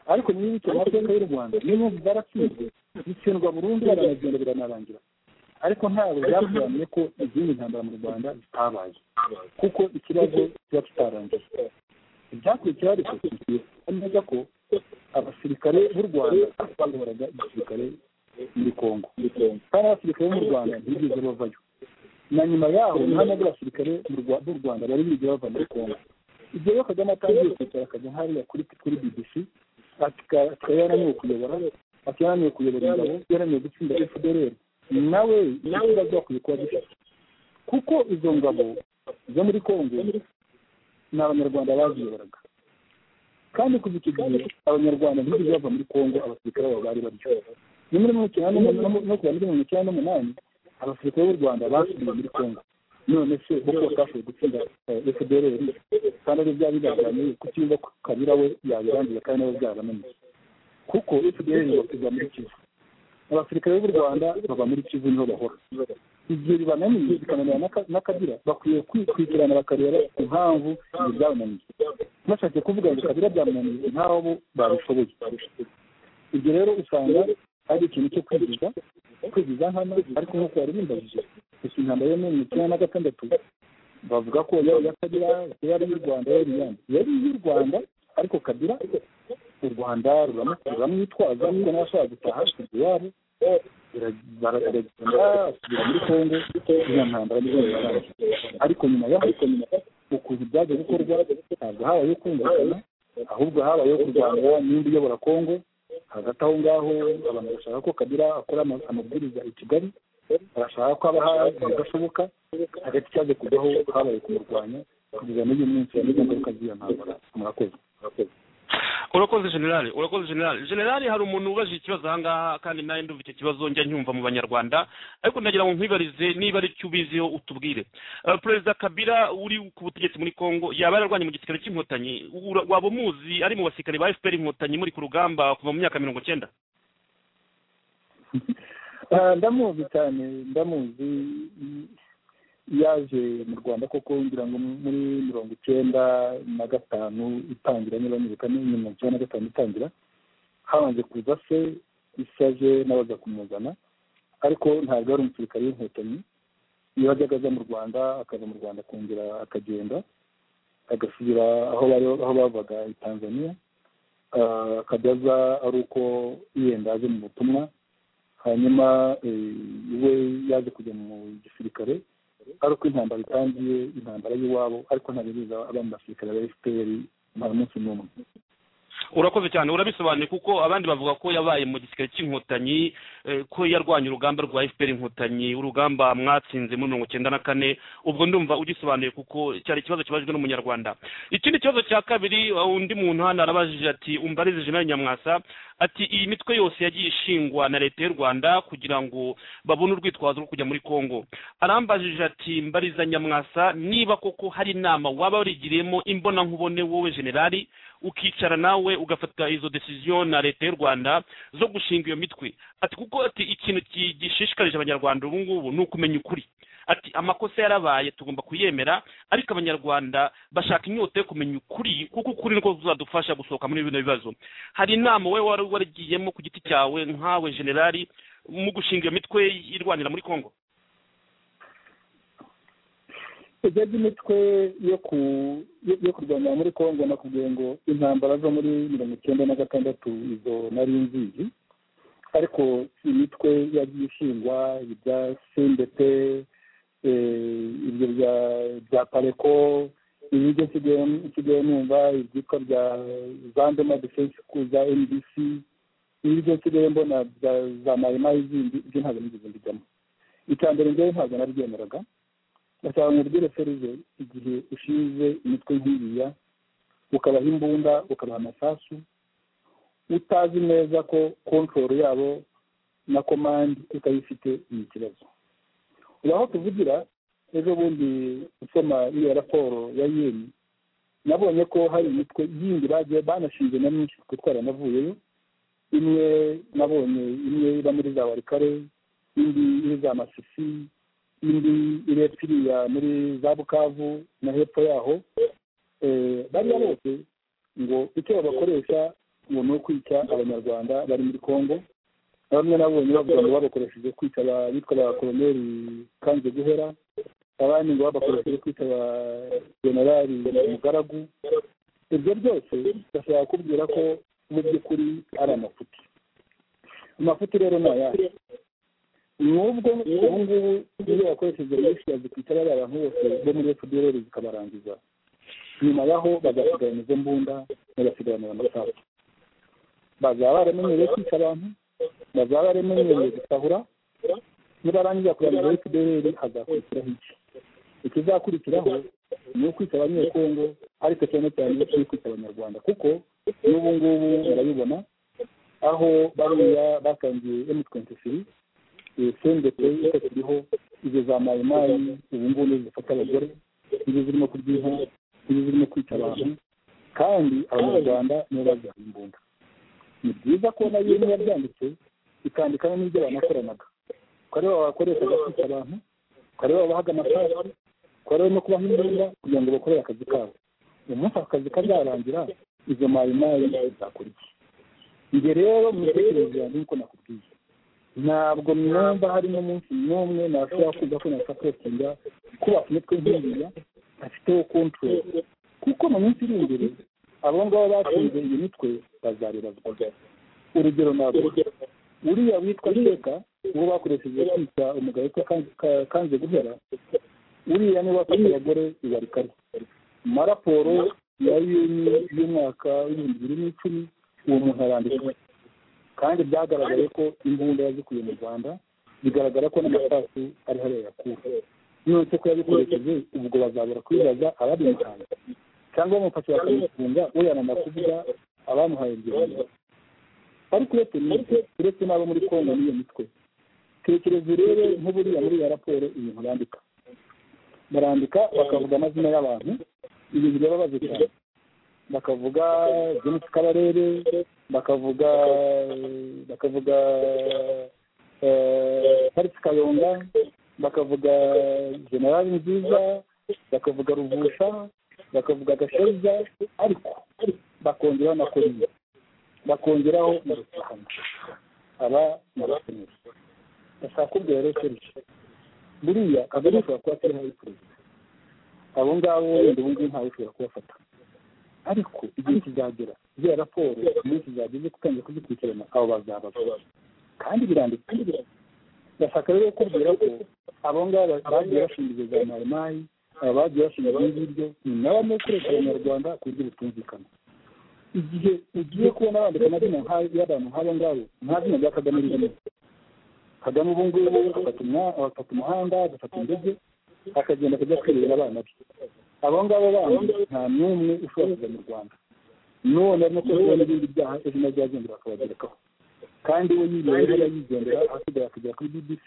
ariko niba icyo mateka y'u rwanda niyo mpamvu zaratsinzwe zitsindwa burundu baranagenda biranarangira ariko ntabwo byasobanuye ko izindi ntambara mu rwanda zitabaye kuko ikibazo kiba kitarangiye ibyakurikira ariko neza ko abasirikare b'u rwanda bayoboraga igisirikare muri kongo kandi abasirikare b'u rwanda ntibigeze bavayo na nyuma yaho nta nabwo abasirikare b'u rwanda bari bigeze bava muri kongo ibyo rero kagame atangiye kwicara akajya hariya kuri kuri bbc akaba yarananiwe kuyobora akaba yarananiwe kuyobora ingabo yarananiwe gutsinda fdr nawe nawe bakwiye kuba dufite kuko izo ngabo zo muri kongo ni abanyarwanda baziyoboraga kandi kuva icyo gihe abanyarwanda ntibigeze bava muri kongo abasirikare babo bari baryo ni muri mirongo icyenda n'umunani abasirikare b'u rwanda basubiye muri kongo none se kuko batashoboye gutsinda fdr kandi ari bya bigaragariye ku kibuga kabira we yabirangiye kandi nabo byaramenye kuko fdr bapiga muri kivu abasirikare b'u rwanda baba muri kivu niho bahora igihe bibananiye bikananira n'akabira bakwiye kwikurikirana bakareba impamvu ibi byabananiye bashatse kuvuga ngo kabira byamunaniye ntaho babishoboye ibyo rero usanga ari ikintu cyo kwigiza kwigiza hano ariko nk'uko wari bimbajije gusa intambara yo muri mirongo na gatandatu bavuga ko yari akabira yari iy'u rwanda yari iyandi yari iy'u rwanda ariko kabira u rwanda ruramwitwaza kuko n'abashaka gutaha iwabo baragenda basubira muri kongo iyo ntambara nizo birarangiye ariko nyuma yaho ukuntu byaje gukorwa ntabwo habayeho kumvikana ahubwo habayeho kurwanira n'indi uyobora kongo hagati aho ngaho abantu bashaka ko kabira akora amabwiriza i kigali barashaka ko haba hadashoboka hagati cyaje kujyaho habaye kumurwanya kugeza n'uyu munsi n'izo ngaruka z'iyo ntambara murakoze murakoze urakoze generale urakoze generale generale hari umuntu ubajije ikibazo ahangaha kandi nawe ndumva icyo kibazo njya nyumva mu banyarwanda ariko ndagira ngo nkwibarize niba ari cyo ubiziho utubwire perezida kabira uri ku butegetsi muri congo yaba yararwanye mu gisirikare cy'inkotanyi waba umuzi ari mu basirikare ba fpr inkotanyi muri ku rugamba kuva mu myaka mirongo icyenda ndamuzi cyane ndamuzi yaje mu rwanda koko ngira ngo muri mirongo icyenda na gatanu itangira niba nibuka ni mirongo icyenda na gatanu itangira habanje kuza se isaje n'abaza kumuzana ariko ntabwo ari umusirikare w'inkotanyi iyo ajyaga aza mu rwanda akaza mu rwanda akongera akagenda agasubira aho bari aho bavaga i tanzania akajya aza ari uko yenda aje mu butumwa hanyuma we yaje kujya mu gisirikare ari uko intambara itangiye intambara y'iwabo ariko ntabibuza aba mu basirikare ba fpr nta munsi n'umwe urakoze cyane urabisobanuye kuko abandi bavuga ko yabaye mu gisirikare cy'inkotanyi ko yarwanya urugamba rwa fpr inkotanyi urugamba mwatsinze muri mirongo icyenda na kane ubwo ndumva ugisobanuye kuko cyari ikibazo kibajijwe n'umunyarwanda ikindi kibazo cya kabiri undi muntu hano arabajije ati umbarize jenali nyamwasa ati iyi mitwe yose yagiye ishingwa na leta y'u rwanda kugira ngo babone urwitwazo rwo kujya muri congo arambajije ati mbariza nyamwasa niba koko hari inama waba warigiriyemo imbonankubone wowe generali ukicara nawe ugafata izo desiziyo na leta y'u rwanda zo gushinga iyo mitwe ati kuko ati ikintu gishishikarije abanyarwanda ubu ngubu ni ukumenya ukuri ati amakosa yarabaye tugomba kuyemera ariko abanyarwanda bashaka inyota yo kumenya ukuri kuko ukuri niko kuzadufasha gusohoka muri bino bibazo hari inama we wari waragiyemo ku giti cyawe nkawe generali mu gushinga iyo mitwe irwanira muri congo ibyo by'imitwe yo kurwanya muri congo nakubwiye ngo intambara zo muri mirongo icyenda na gatandatu izo nari nzizi ariko imitwe yagiye ishingwa ibya sendete ibyo bya pareko ibi byo nsigaye numva ibyitwa bya zandema defense za ndc ibi byo nsigaye mbona za mayimayi zindi ibyo ntabwo nigeze mbijyamo icya mbere ngewe ntabwo nabyemeraga ndashaka mubwire feruze igihe ushinze imitwe nk'iriya ukabaha imbunda ukabaha amasasu utazi neza ko kontororo yabo na komandi utayifite ni ikibazo ubu aho tuvugira ejo bundi usoma iyo raporo ya yeni nabonye ko hari imitwe yindi bagiye banashinze na myinshi kuko twari imwe nabonye imwe iba muri za warikare indi iri za masisi indi irepfa iriya muri za bukavu na hepfo yaho bariya bose ngo icyo babakoresha ngo ni ukwica abanyarwanda bari muri congo bamwe nabonye bavuga ngo babakoresheje kwica abitwa ba koroneri kanze guhera abandi ngo babakoresheje kwica ba generali mugaragu ibyo byose bashobora kubwira ko mu by'ukuri ari amafuti amafuti rero ni ayahe nubwo ubu ngubu iyo bakoresheje reyishiyazi ku itabara abantu bose bo muri efuperi zikabarangiza nyuma yaho bagasigarana izo mbunda bagasigaranira amasaha bazaba baramenyereye kwica abantu bazaba baramenyereye gusahura nibarangiza kurangiza efuperi hazakurikiraho iki ikizakurikiraho ni ukwica abanyekongo ariko cyane cyane ni ukwica abanyarwanda kuko n'ubu ngubu murabibona aho bariya batangiye emutwentisiri sendete itakiriho izo za mayimayi ubu ngubu nizo zifata abagore nizo zirimo kurya inka nizo zirimo kwica abantu kandi abanyarwanda nibo bazihaye imbunda ni byiza ko nayo niba byanditse ikandikamo n'ibyo banakoranaga ko aribo bakoreshaga kwica abantu ko aribo babahaga amafaranga ko aribo no kubaha imbunda kugira ngo bakorere akazi kabo umunsi akazi kazarangira izo mayimayi zizakora iki njye rero mu mitekerereze yanjye nk'uko nakubwiye ntabwo mwumva harimo umunsi n'umwe nashobora kuza ko nasapotinga kubaka imitwe nk'iriya afiteho kontorori kuko mu minsi iri imbere abo ngabo batsinze iyi mitwe bazariraswa urugero navuga uriya witwa sheka uwo bakoresheje kwita umugabo witwa kanze guhera uriya niwe wafashe abagore ibarikare muri raporo ya yuni y'umwaka w'ibihumbi bibiri n'icumi uwo muntu arandikwa kandi byagaragaye ko imbunda yazikuye mu rwanda bigaragara ko n'amasasu ari hariya yakuwe none ko yabikoresheje ubwo bazabura kwibaza ababimuhaye cyangwa bamufashe bakamufunga uyanana kuvuga abamuhaye ibyo bintu ariko uretse n'ibyo uretse n'abo muri kongo n'iyo mitwe tekereza urebe nk'uburiya muri iyo raporo ibintu bandika barandika bakavuga amazina y'abantu ibintu birababaje cyane bakavuga james kabarebe bakavuga bakavuga parisi kayonga bakavuga generali nziza bakavuga ruvusha bakavuga gasheza ariko bakongeraho na koriya bakongeraho na rusahana aba ni abaseneri ndashaka kubwira rero kenshi buriya kagame ashobora kuba atariho ari perezida abo ngabo wenda ubundi ntawe ushobora kubafata ariko igihe kizagera ziriya raporo iminsi zageze gutangira kuzikurikirana abo bazabazwa kandi biranditse bashaka rero kukubwira ko abo ngabo bagiye bashinzwe za mayimayi aba bagiye bashinzwe ibi ngibyo ni nabo barimo gukoresha abanyarwanda ku buryo butumvikana igihe ugiye kubona bandika amazina y'abantu nk'abo ngabo nta zina rya kagame ririmo kagame ubu ngubu afata umuhanda agafata indege akagenda akajya kwirebera abana be abo ngabo bandi nta n'umwe ushobora kuza mu rwanda n'uwo barimo kubona n'ibindi byaha izina ryagendera akabagerekaho kandi we yibereye hariya yigendera ahasigaye akagera kuri bbc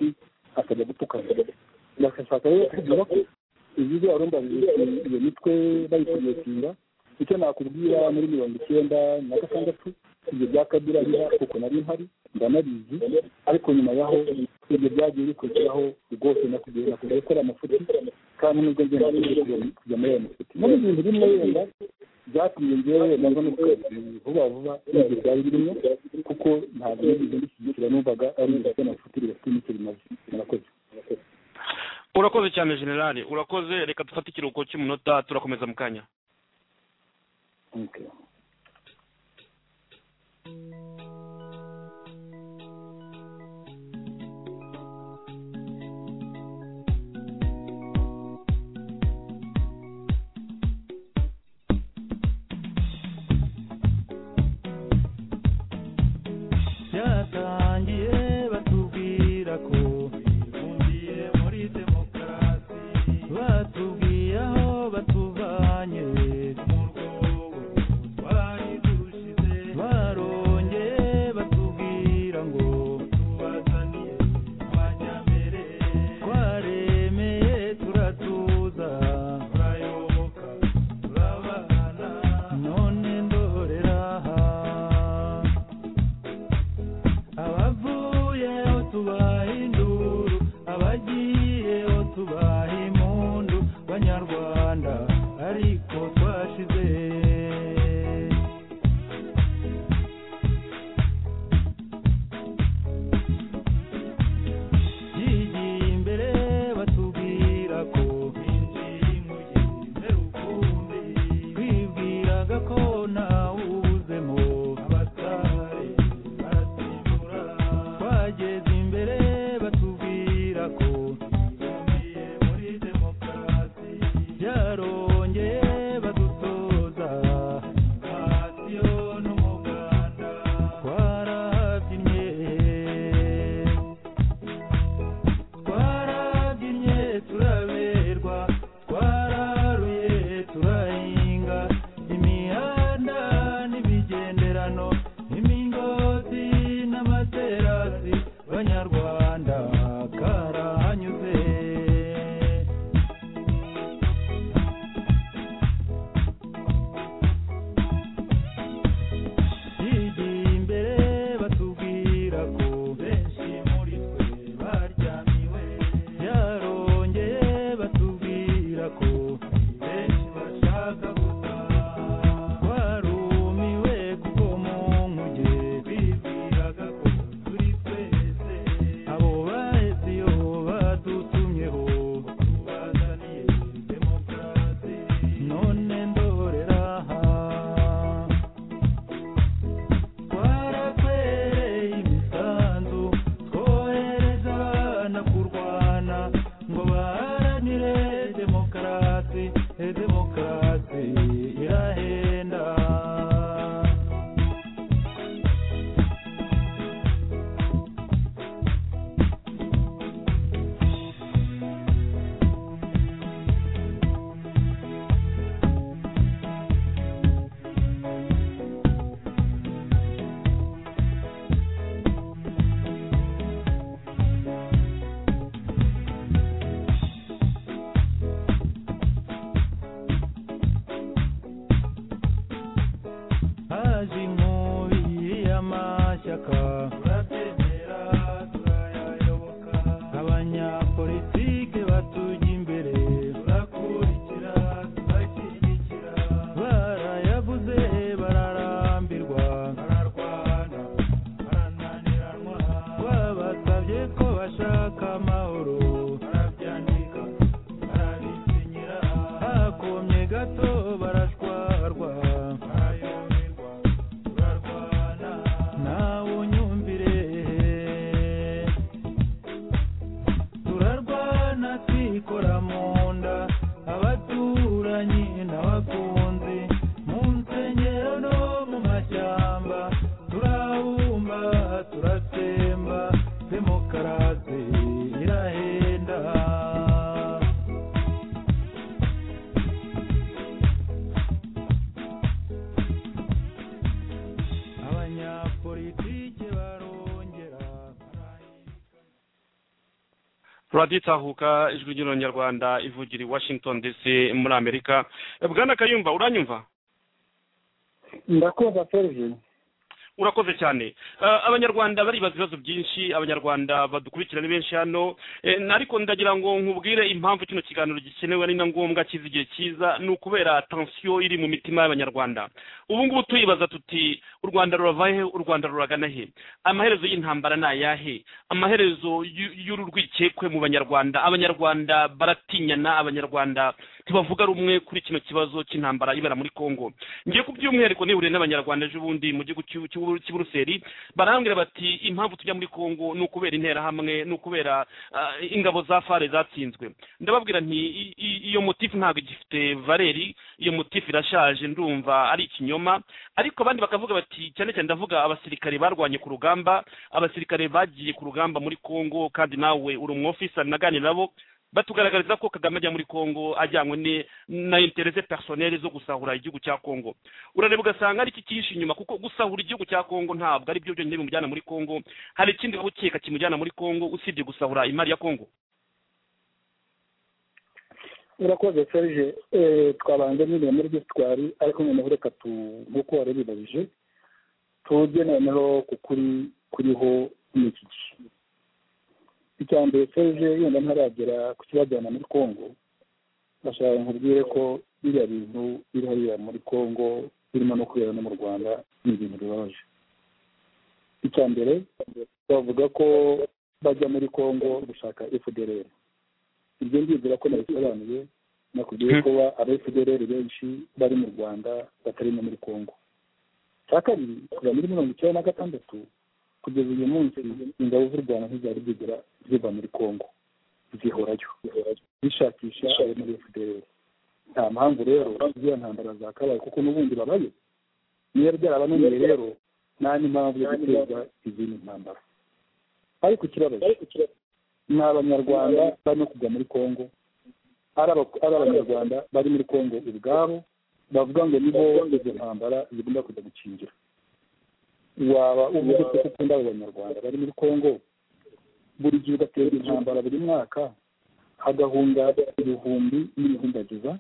akajya gutukana bagashaka rero kugira ko ibi barumva iyo mitwe bayikuyetinda icyo nakubwira muri mirongo icyenda na gatandatu ibyo bya kabira biba kuko nari mpari ndanabizi ariko nyuma yaho ibyo byagiye bikurikiraho rwose nakubwira nakubwira gukora amafuti kandi nubwo ngenda kujya muri ayo mafuti muri ibintu bimwe wenda byatumye ngewe nabwo no vuba vuba n'ibyo byari birimo kuko ntabwo nigeze mbishyigikira numvaga ari ibyo amafuti bidafite n'icyo bimaze murakoze urakoze cyane generale urakoze reka dufate ikiruhuko cy'umunota turakomeza mu kanya Okay. byatangiye batubwira ko bifungiye muri demokarasi batubwiye aho batuvanye mu rwobo twari dushize barongeye batubwira ngo tubazaniye amajyambere twaremeye turatuza turayoboka turabana none ndorera aha abavuyeho tubaha induru abagiyeho tubaha impundu banyarwanda ariko twashize yigiye imbere batubwira ko binjiye imugeze rukumbi twibwiraga ko ntawuzemo abatari barasimbura twageze imbere batubwira ko tugiye muri demokarasi byarongeye badutoza radiyo n'umuganda twarabyinnye twarabyinnye turaberwa twararuye turahinga imihanda n'ibigenderano imigozi n'amaterasi banyarwanda karahanyuze yigiye imbere batubwira ko benshi muri twe baryamiwe yarongeye batubwira ko benshi bashaka gutaha twarumiwe kuko mu nkuge bibwiraga ko turi twese abo bahetse iyo badutumyeho tubazaniye demokarasi none ndorera aha twaratwereye imisanzu twohereza abana kurwana ngo baharanire demokarasi demokarasi irahenda haje inkubi y'amashyaka turatemera turayayoboka abanyapolitike batujya imbere turakurikira turashyigikira barayavuze bararambirwa bararwana barananiranwa twabasabye ko bashaka amahoro barabyandika barabisinyira turaditahuka ijwi ry'urwanyarwanda ivugira i washington dc muri amerika bwana kayumba uranyumva ndakumva serivisi urakoze cyane Eh, abanyarwanda baribaza ibibazo byinshi abanyarwanda badukurikirana benshi hano Eh, na- ariko ndagira ngo nkubwire impamvu kino kiganiro gikenewe ari na ngombwa kiza igihe cyiza ni ukubera tansiyo iri mu mitima y'abanyarwanda ubu ngubu tuyibaza tuti u rwanda rurava he u rwanda ruragana he amaherezo y'intambara ni ayahe amaherezo y'u- y'uru rwikekwe mu banyarwanda abanyarwanda baratinyana abanyarwanda ntibavuga rumwe kuri kino kibazo cy'intambara ibera muri congo ngiye ku by'umwihariko nihuriye n'abanyarwanda ejo bundi mu gihugu cy'u- cy'u- cy'i buruseli barambwira bati impamvu tujya muri congo ni ukubera interahamwe ni ukubera ah, ingabo za fare zatsinzwe ndababwira nti i- i- iyo motifu ntabwo igifite valeri iyo motifu irashaje ndumva ari ikinyoma ariko abandi bakavuga bati cyane cyane ndavuga abasirikare barwanye ku rugamba abasirikare bagiye ku rugamba muri congo kandi nawe uri umwofisa naganira nabo batugaragariza ko kagame ajya muri congo ajyanywe ni- na interese personnel zo gusahura igihugu cya congo urareba ugasanga ari iki cyihishe inyuma kuko gusahura igihugu cya congo ntabwo ari byo byonyine bimujyana muri congo hari ikindi waba ukeka kimujyana muri congo usibye gusahura imari ya congo urakoze serije twabanza nyine muri byose twari ariko noneho reka tu nk'uko wari ubibajije tujye noneho ku kuri kuriho muri iki gihe icya mbere serije yenda ntaragera ku kibajyana muri kongo bashaka nkubwire ko biriya bintu biri hariya muri kongo birimo no kubera no mu rwanda ni ibintu bibabaje icya mbere bavuga ko bajya muri kongo gushaka fdr ibyo ngibyo ko nabisobanuye nakubwiye ko ba- aba fdr benshi bari mu rwanda batari no muri kongo cya kabiri kuva muri mirongo icyenda na gatandatu kugeza uyu munsi ingabo z'u rwanda ntizari zigera ziva muri kongo zihorayo zishakisha ayo muri fdr nta mpamvu rero z'iyo ntambara zakabaye kuko n'ubundi babayo niyo byaraba none rero nta n'impamvu yo guteza izindi ntambara ariko ikibabaje ni abanyarwanda barimo kujya muri kongo ari aba- ari abanyarwanda bari muri kongo ubwabo bavuga ngo nibo izo ntambara zigomba kujya gukingira waba uvuga ko ukunda abo banyarwanda bari muri kongo buri gihe ugatera intambara buri mwaka hagahunga ibihumbi n'ibihumbagiza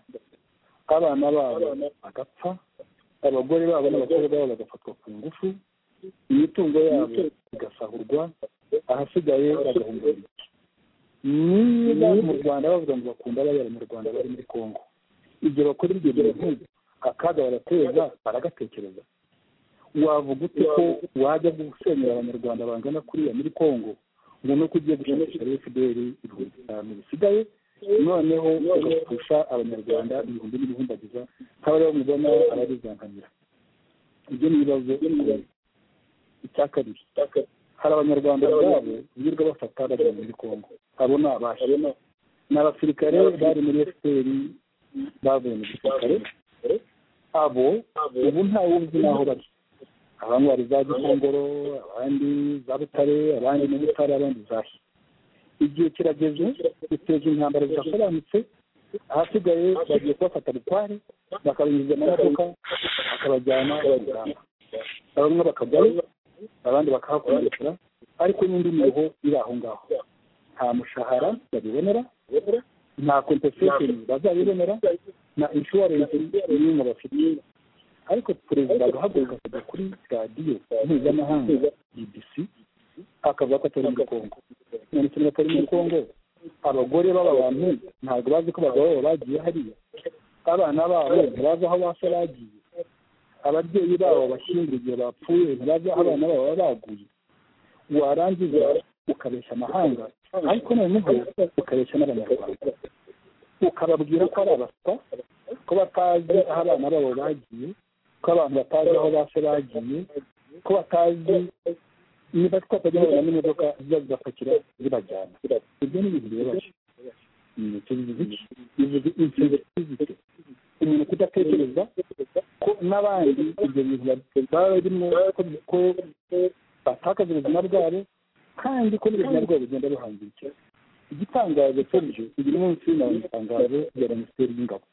abana babo bagapfa abagore babo n'abakobwa babo bagafatwa ku ngufu imitungo yabo igasahurwa ahasigaye bagahunga niba mu rwanda bavuga ngo bakunda bari abanyarwanda bari muri congo ibyo bakora ibyo bintu akaga barateza baragatekereza wavuga ute ko wajya gusenyera abanyarwanda bangana kuriya muri congo ngo nuko ugiye gushakisha fdr ibihumbi bitanu bisigaye noneho ugapfusha abanyarwanda ibihumbi n'ibihumbagiza nk'abari bamubona ababizangamira ibyo ni ibibazo bikomeye. icya kabiri hari abanyarwanda ubwabo birirwa bafata bajya muri congo abo ni abasha ni abasirikare bari muri fpr bavuye mu gisirikare abo ubu ntawe uzi n'aho bari abandi bari za gikongoro abandi za butare abandi mu butare abandi zahe igihe kirageze biteje intambara zidasobanutse ahasigaye bagiye kubafata bukware bakabinjiza mu modoka bakabajyana mu rugamba bamwe bakajyayo abandi bakahakomerekera ariko n'indi miruho iri aho ngaho nta mushahara babibonera nta kompensation bazabibonera na inshuwarensi n'imwe bafite ariko perezida agahaguruka akajya kuri radiyo mpuzamahanga bbc akavuga ko atari muri kongo none kimwe atari muri kongo abagore b'aba bantu ntabwo bazi ko abagabo babo bagiye hariya abana babo ntibazi aho basa bagiye ababyeyi babo bashyingura igihe bapfuye ntibazi aho abana babo baba baguye warangiza ukabeshya amahanga ariko noneho ukabeshya n'abanyarwanda ukababwira ko ari abaswa ko batazi aho abana babo bagiye ko abantu batazi aho base bagiye ko batazi niba twatajya babona n'imodoka ziza zibapakira zibajyana ibyo ni ibintu bibabaje ni iki bivuze insensitivisite umuntu kudatekereza ko n'abandi ibyo bintu baba barimo ko batakaza ubuzima bwabo kandi ko n'ubuzima bwabo bugenda buhangikira igitangaje cy'ejo uyu munsi ni itangazo rya minisiteri y'ingabo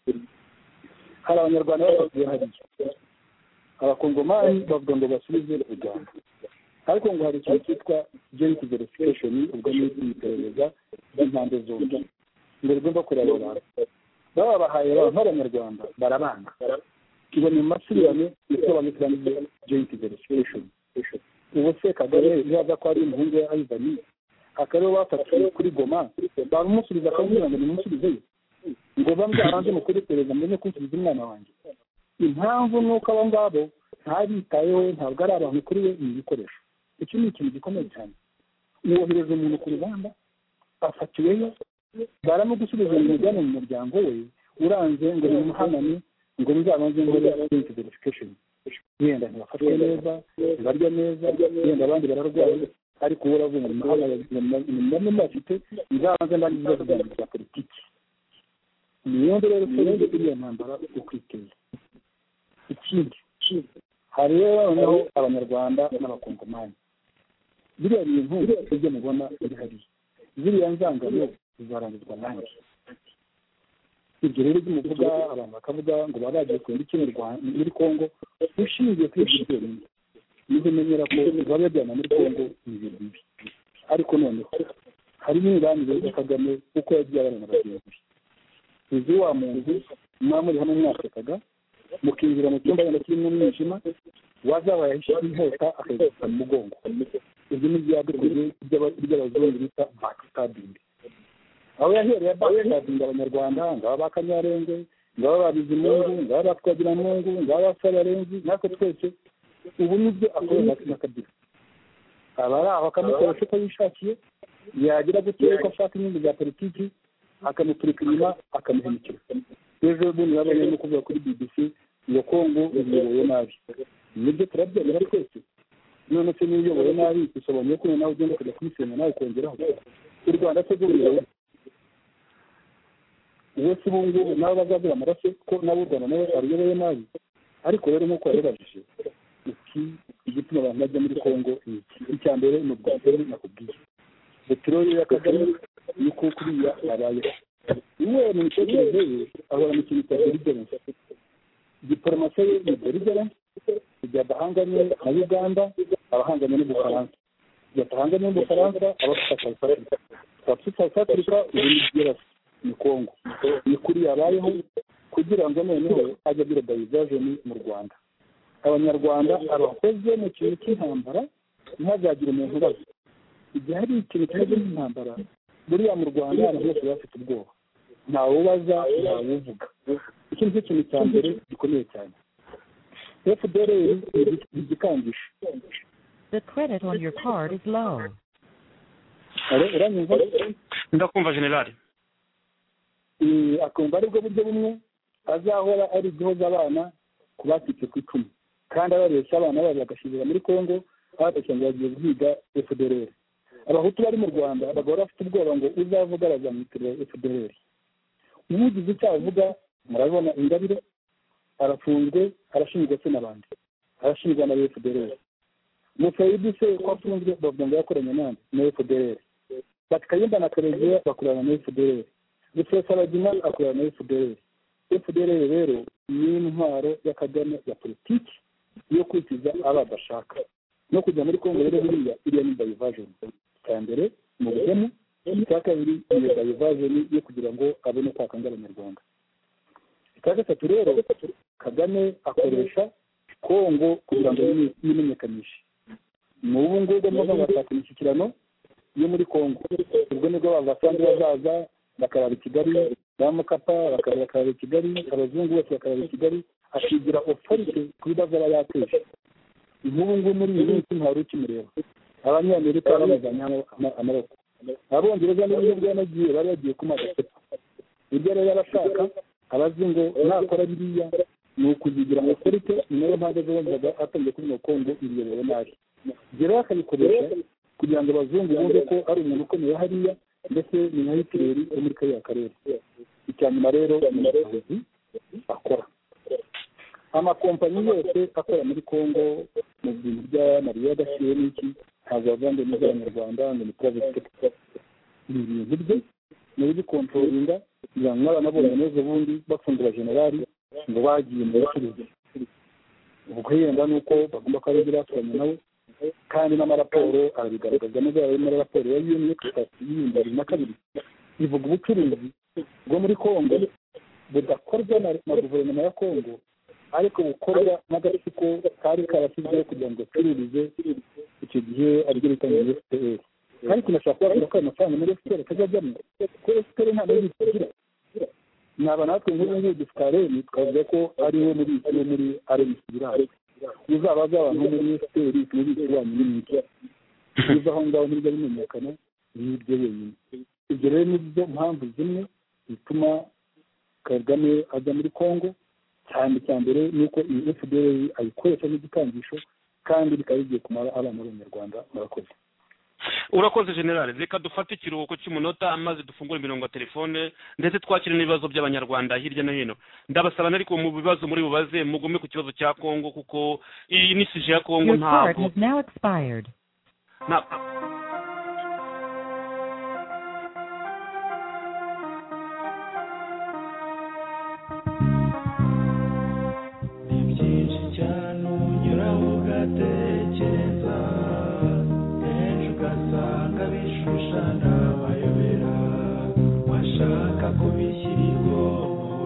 hari abanyarwanda baba batuye hariya abakongomani bavuga ngo basubize urugamba ariko ngo hari ikintu cyitwa geneti verification ubwo ni iperereza ry'impande zombi mbere ugomba kureba abo bantu baba babahaye baba nk'abanyarwanda barabanga tubona amasirane isobanukira muri geneti verification ubu se kagame yaza ko ari umuhungu we ayizani akariwe bafatiwe kuri goma bamusubiza akamubwira ngo nimusubizeyo ngo bamwe hanze mu kuri perezida mbere no kusubiza umwana wanjye impamvu ni uko abo ngabo ntabitayeho ntabwo ari abantu kuri we ni ibikoresho icyo ni ikintu gikomeye cyane wohereza umuntu ku rugamba afatiweyo baramugusubiza mu mujyane mu muryango we uranze ngo nimuhanane ngo muzabanze ngo identity verification yenda ntibafashwe neza ntibarya neza yenda abandi bararwaye ariko uwo uravuga ngo namwe mufite nzabanze mbanje ibibazo byanjye bya politiki niyo rero rero iriya ntambara ukwiteza ikindi hari rero noneho abanyarwanda n'abakongomani biriya bintu ibyo mubona biri hariya ziriya nzangano zizarangizwa nanjye ibyo rero ibyo muvuga abantu bakavuga ngo baba bagiye kurinda iki muri kongo ushingiye kuri ibyo byonyine niho umenyera ko baba bajyana muri kongo ni ibintu bibi ariko noneho hari n'imibanire ya kagame uko yagiye abana na bagenzi be uzi wa muntu muba muri hamwe mwasekaga mukinjira mu cyumba wenda kirimo umwijima wazabaye inkota akayigufata mu mugongo ibyo ni ibyadukoze by'abazungu bita bakitabingi aho yahereye bakitabinga abanyarwanda ngaba ba kanyarenge ngaba babizimungu ngaba ba twagiramungu ngaba ba sabarenzi natwe twese ubu nibyo akorera na kabiri aba ari aho akamukoresha uko yishakiye yagira gutera uko ashaka inyungu za politiki akamuturika inyuma akamuhemukira ejo bundi babonye no kuvuga kuri bbc ngo kongo iyobowe nabi nibyo turabyemera twese none se niba uyobowe nabi bisobanuye ko nawe ugenda ukajya kubisenya nawe ukongeraho u rwanda se rw'ubuyobozi uwo si ubu ngubu nawe bazagira amaraso ko nawe u rwanda nawe aruyoboye nabi ariko rero nk'uko yabibajije iki igituma abantu bajya muri kongo ni iki icya mbere ni ubwa mbere nakubwiye peteroli ya kagame niko kuriya abayeho uwe mu mitekerereze ye ahora mu kintu cya deliverance diporomasi ye ni deliverance kujya adahanganye na uganda abahanganye n'ubufaransa kujya adahanganye n'ubufaransa abafite south africa abafite south africa ubu ni byerasi ni kongo ni kuri yabayeho kugira ngo noneho ajye agira dayivajeni mu rwanda abanyarwanda abakoze mu kintu cy'intambara ntihazagire umuntu ubaza igihe hari ikintu kimeze nk'intambara buriya mu rwanda abantu bose bafite ubwoba ntawe ubaza ntawe uvuga iki nicyo kintu cya mbere gikomeye cyane fdr igikangisho The credit on your card is low. uranyumva ndakumva generali Eh, akumva aribwo buryo bumwe azahora ari igihoza abana ku bacitse ku icumu kandi ababeshya abana babo bagashirira muri congo abatashya ngo bagiye guhiga fdr abahutu bari mu rwanda bagahora bafite ubwoba ngo uzavuga bazamwitirira fdr umugize icyo avuga murabona ingabire arafunzwe arashinjwa se n'abandi arashinjwa na fdr musayidi se ko afunzwe bavuga ngo yakoranye nande na fdr bati kayumba na karegeya bakorana na fdr rusesabagina akorana na fdr fdr rero ni intwaro ya kagame ya politiki yo kwikiza abo adashaka no kujya muri kongo rero buriya iriya ni dayivajeni icya mbere mu bugemu icya kabiri iyo dayivajeni yo kugira ngo abone uko akanga abanyarwanda icya gatatu rero kagame akoresha kongo kugira ngo yime- yimenyekanishe ni ubu ngubu mvuga ngo ashaka imishyikirano yo muri kongo ubwo nibwo abavasandi bazaza bakarara i kigali ba mukapa bakaba bakarara i kigali abazungu bose bakarara i kigali akigira otorite ku bibazo aba yateje nk'ubu ngubu muri iyi minsi ntari ukimureba abanyamerika bamuzanye ama- amaboko abongereza n'uburyo bwanagiye bari bagiye kumaga sepa ibyo rero abashaka abazi ngo nakora biriya ni ukuzigira ngo kurite niyo mpamvu ejo bavuga atangiye kuri kongo ibiyobowe nabi ibyo rero akabikoresha kugira ngo abazungu bumve ko ari umuntu ukomeye hariya ndetse ni nka hitireri wo muri kariya karere icya nyuma rero ni akazi akora amakompanyi yose akora muri congo mu bintu by'amariya adashyuye n'iki ntabwo bavuga ngo ni iby'abanyarwanda ngo ni private sector ni ibintu bye ni ubikontorolinga kugira ngo n'abana bose neza ubundi bafungura generali ngo bagiye mu bucuruzi ubwo yenda ni uko bagomba kuba bari baturanye nawe kandi n'amaraporo arabigaragaza neza ari muri raporo ya yuniyo itatu y'ibihumbi bibiri na kabiri ivuga ubucuruzi bwo muri kongo budakorwa na guverinoma ya kongo ariko bukorwa n'agatsiko kari karashyizweho kugira ngo gacururize icyo gihe aribyo bita muri fpr kandi tunashaka kubabwira ko ayo mafaranga muri fpr atajyajyamo kuko fpr nta n'ibyo igira naba natwe nk'ubu ngubu dufite areni twavuga ko ari we muri iyo muri areni ibirayi uzaba azaba nko muri fpr tubizi wanyu n'imiti uza aho ngaho ntibyo bimenyekana n'ibyo wenyine ibyo rero ni byo mpamvu zimwe zituma kagame ajya muri congo cyane cya mbere ni uko iyi fpr ayikoresha nk'igikangisho kandi bikaba bigiye kumara abana b'abanyarwanda murakoze urakoze generale reka dufate ikiruhuko cy'umunota maze dufungure imirongo ya telefone ndetse twakire n'ibibazo by'abanyarwanda hirya no hino ndabasaba ariko mu bibazo muri bubaze mugume ku kibazo cya kongo kuko iyi ni sije ya kongo Your card ntabwo has now expired. nta- ni byinshi cyane unyuraho ugatekereza ejo ugasanga bishushana bayobera washaka kubishyiriho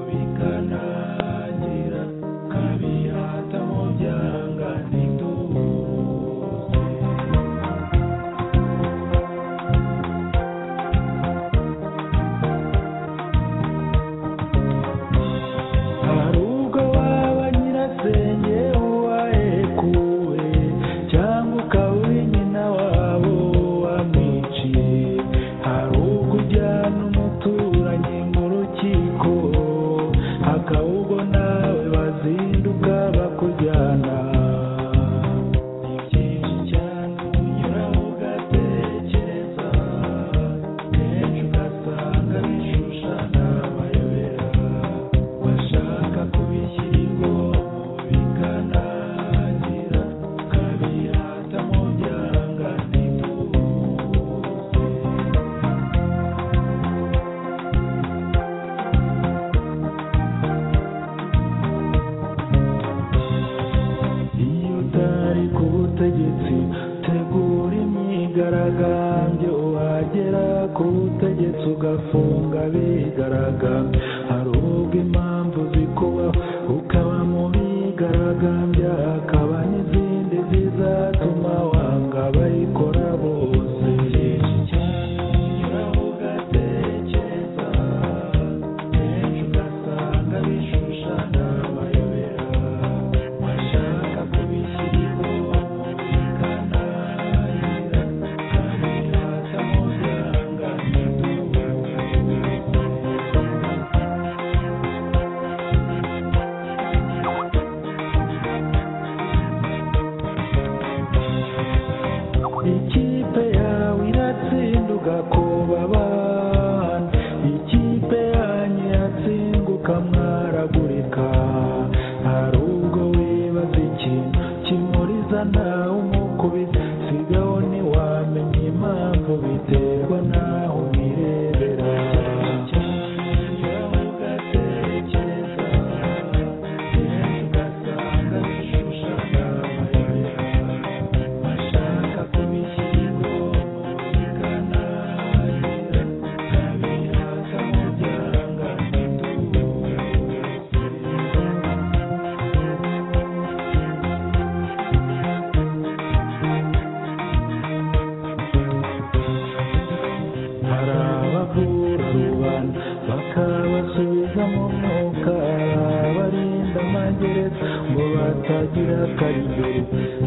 bikanangira ukabihata mu byanga ntituze hari ubwo waba nyirasenge uwahekuwe cyangwa ukaba uri nyina wabo wamwiciye hari ubwo ujyana umuturanyi mu rukiko hakaba ubwo nawe bazinduka bakujyana ni byinshi cyane unyuraho ugatekereza kenshi ugasanga bishushana bayobera bashaka kubishyirwa bikanangira ukabihata mu byanga ntituze iyo utari ku butegetsi tegura imyigaragambyo wagera ku butegetsi ugafunga abigaragambya hari ubwo impamvu zikuba ukaba mu bigaragambya hakaba n'izindi zizatuma wanga abayikora bose byinshi cyane unyuraho ugatekereza kenshi ugasanga bishushana amayobera washaka kubishyirwa bikananira ukabihata mu byanga ntituze ikipe yawe iratsinda ugakobaba ikipe yanyu iratsinda ukamwaragurika hari ubwo wibaza ikintu kimuriza nawe umukubita sigaho ntiwamenya impamvu biterwa naho umwirebera ugasanga bishushanya amayobera bashaka kubishyirwa bikananira ukabihata mu byanga ntituze hari abavura rubanda bakabasubiza mu mwuka hari abarinda amagereza ngo batagira karigeri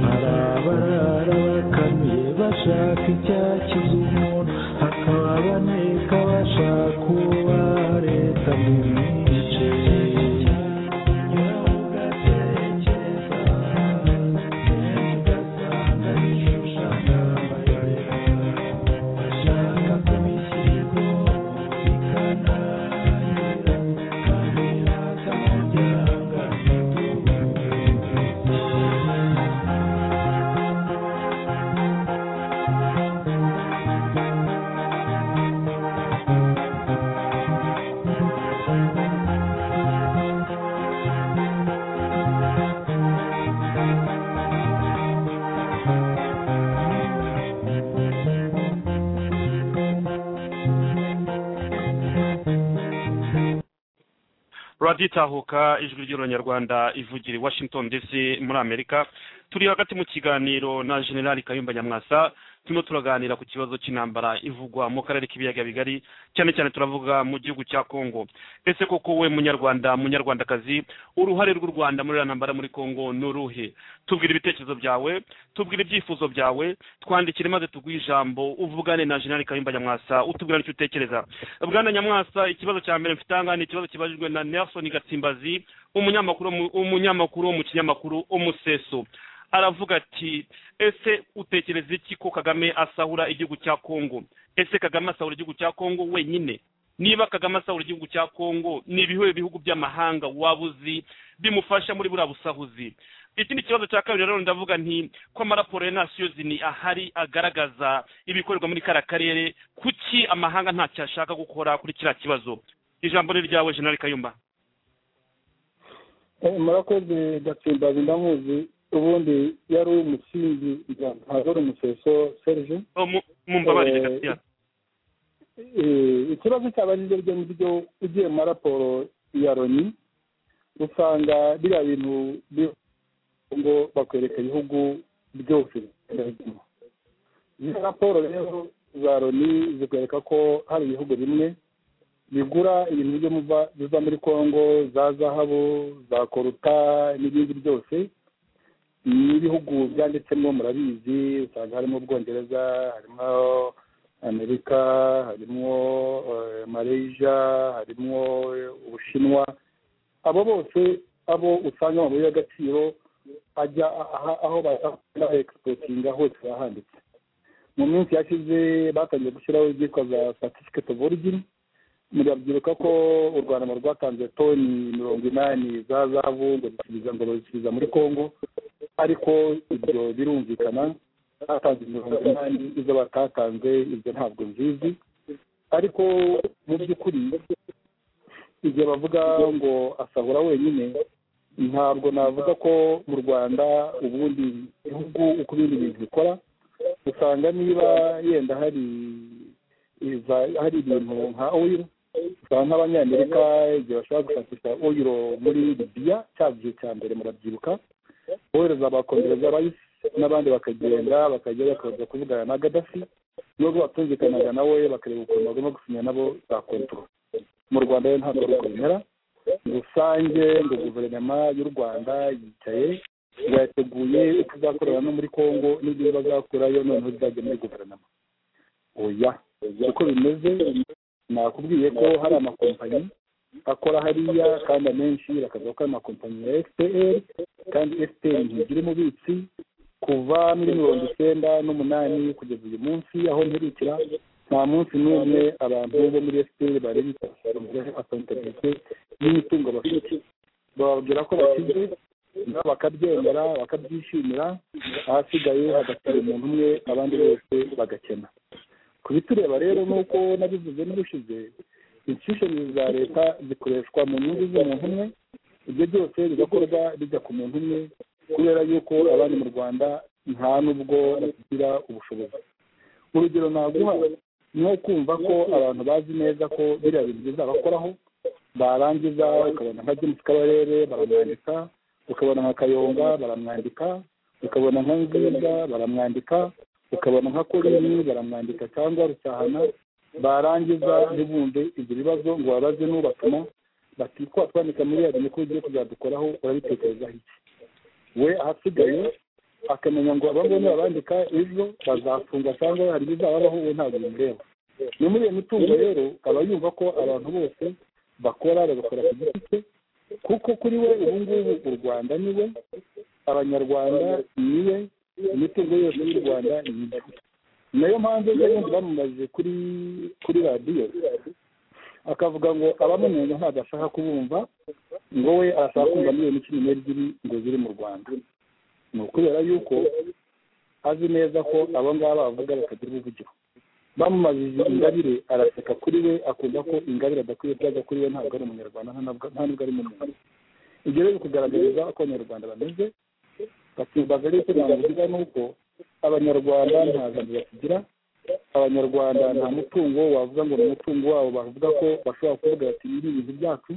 hari abarara bakamiye bashaka icyakiza umuntu hakaba abaneka bashaka uwa leta mu mice byitahuka ijwi ry'uranyarwanda ivugira i washington dc muri amerika turi hagati mu kiganiro na generali kayumba nyamwasa turimo turaganira ku kibazo cy'intambara ivugwa mu karere k'ibiyaga bigari cyane cyane turavuga mu gihugu cya kongo ese koko we munyarwanda munyarwandakazi uruhare rw'u rwanda muri iriya ntambara muri kongo ni uruhe tubwire ibitekerezo byawe tubwire ibyifuzo byawe twandikire maze tuguhe ijambo uvugane na generali kayumba nyamwasa utubwira icyo utekereza bwana nyamwasa ikibazo cya mbere mfite aha ni ikibazo kibajijwe na nelson gatsimbazi umunyamakuru umunyamakuru wo mu kinyamakuru umuseso aravuga ati ese utekereza iki ko kagame asahura igihugu cya kongo ese kagame asahura igihugu cya kongo wenyine niba kagame asahura igihugu cya kongo ni ibihe bihugu by'amahanga waba uzi bimufasha muri buriya busahuzi ikindi kibazo cya kabiri rero ndavuga nti ko amaraporo ya nasiyozini ahari agaragaza ibikorerwa muri kariya karere kuki amahanga ntacyo ashaka gukora kuri kiriya kibazo ijambo ni ryawe jenali kayumba murakoze gatsimbazi ndamuzi ubundi yari umusinzi ntabwo ari umuseso serge mumbabarire gasiya ikibazo cyabajije byo mu byo ugiye muri raporo ya loni usanga biriya bintu ngo bakwereka ibihugu byose izi raporo rero za loni zikwereka ko hari ibihugu bimwe bigura ibintu byo biva muri congo za zahabu za koruta n'ibindi byose n'ibihugu byanditsemo murabizi usanga harimo ubwongereza harimo amerika harimo malaysia harimo ubushinwa abo bose abo usanga amabuye y'agaciro ajya aho bakora egisipotinga hose bahanditse mu minsi yashize batangiye gushyiraho ibyitwa za satifiketi ofu origini murabyibuka ko u rwanda rwatanze toni mirongo inani za zavu ngo zisubiza ngo bazisubiza muri congo ariko ibyo birumvikana batanze mirongo inani izo batatanze ibyo ntabwo nzizi ariko mu by'ukuri igihe bavuga ngo asahura wenyine ntabwo navuga ko mu rwanda ubundi bihugu uko ibindi bintu bikora usanga niba yenda hari hari ibintu nka oyiro usanga nk'abanyamerika igihe bashobora gushakisha oyiro muri libiya cya gihe cya mbere murabyibuka bohereza abakongereza bayisi n'abandi bakagenda bakajya bakaza kuvugana na gadafi nubwo batumvikanaga nawe bakareba ukuntu bagomba gusinya nabo za kontoro mu rwanda rero ntabwo ari bimera rusange ngo guverinoma y'u rwanda yicaye ngo yateguye uko izakorera no muri congo n'ibyo bazakurayo noneho bizajya muri guverinoma oya uko bimeze nakubwiye ko hari amakompanyi akora hariya kandi amenshi bakavuga ko ari amakompanyi ya fpr kandi fpr ntigira umubitsi kuva muri mirongo icyenda n'umunani kugeza uyu munsi aho ntirikira nta munsi n'umwe abantu bo muri fpr bari bitabiriye akontabirite y'imitungo bafite bababwira ko bakize nabo bakabyemera bakabyishimira ahasigaye hagasiga umuntu umwe abandi bose bagakena kubitureba rero nk'uko nabivuze n'ubushize inshishoni za leta zikoreshwa mu nyungu z'umuntu umwe ibyo byose bigakorwa bijya ku muntu umwe kubera yuko abandi mu rwanda nta n'ubwo bagira ubushobozi urugero naguha ni nko kumva ko abantu bazi neza ko biriya bintu bizabakoraho barangiza ukabona nka james kabarebe baramwandika ukabona nka kayonga baramwandika ukabona nka nziza baramwandika ukabona nka korini baramwandika cyangwa rusahana barangiza ntibumve ibyo bibazo ngo babaze n'ubatuma bati ko watwandika miliyari niko ugiye kuzadukoraho urabitekerezaho iki we ahasigaye akamenya ngo abangabo babandika ejo bazafunga cyangwa hari ibizababaho we ntabwo bimureba ni muri iyo mitungo rero aba yumva ko abantu bose bakora bagakora ku giti cye kuko kuri we ubu ngubu u rwanda ni we abanyarwanda ni we imitungo yose y'u rwanda ni we nayo mpamvu ejo bundi bamumaze kuri kuri radiyo akavuga ngo abamunenga ntabwo ashaka kubumva ngo we arashaka kumva miliyoni cumi n'ebyiri ngo ziri mu rwanda ni ukubera yuko azi neza ko abo ngabo bavuga bakagira ubuvugiro bamumajije ingabire araseka kuri we akumva ko ingabire adakwiye byaga kuri we ntabwo ari umunyarwanda nta nubwo ari mu muntu ibyo rero bikugaragariza uko abanyarwanda bameze basimbaza rero icyo navuga ni uko abanyarwanda nta jambo bakigira abanyarwanda nta mutungo wavuga ngo ni umutungo wabo bavuga ko bashobora kuvuga bati ibi ni ibintu byacu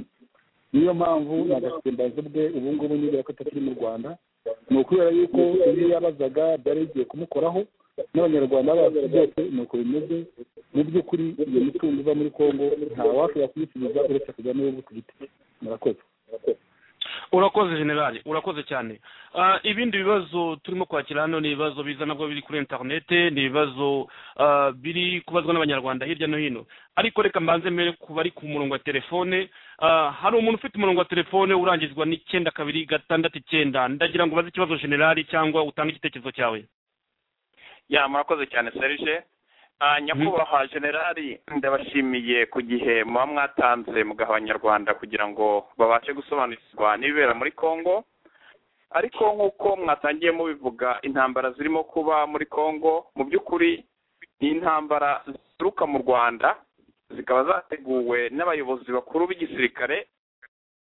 niyo mpamvu agatembazo bwe ubu ngubu nibura ko atakiri mu rwanda ni ukubera yuko iyo yabazaga byari bigiye kumukoraho n'abanyarwanda bacu byose ni uko bimeze mu by'ukuri iyo mitungo iva muri congo ntawashobora kuyisubiza uretse kujyamo we ku giti murakoze urakoze generali urakoze cyane ibindi bibazo turimo kwakira hano ni ibibazo biza nabwo biri kuri interinete ni ibibazo biri kubazwa n'abanyarwanda hirya no hino ariko reka mbanze mbere ku bari ku murongo wa telefone hari umuntu ufite umurongo wa telefone urangizwa n'icyenda kabiri gatandatu icyenda ndagira ngo ubaze ikibazo generali cyangwa utange igitekerezo cyawe ya murakoze cyane serije nyakubahwa generali ndabashimiye ku gihe muba mwatanze mugaha abanyarwanda kugira ngo babashe gusobanukirwa n'ibibera muri congo ariko nk'uko mwatangiye mubivuga intambara zirimo kuba muri congo mu by'ukuri ni intambara zituruka mu rwanda zikaba zateguwe n'abayobozi bakuru b'igisirikare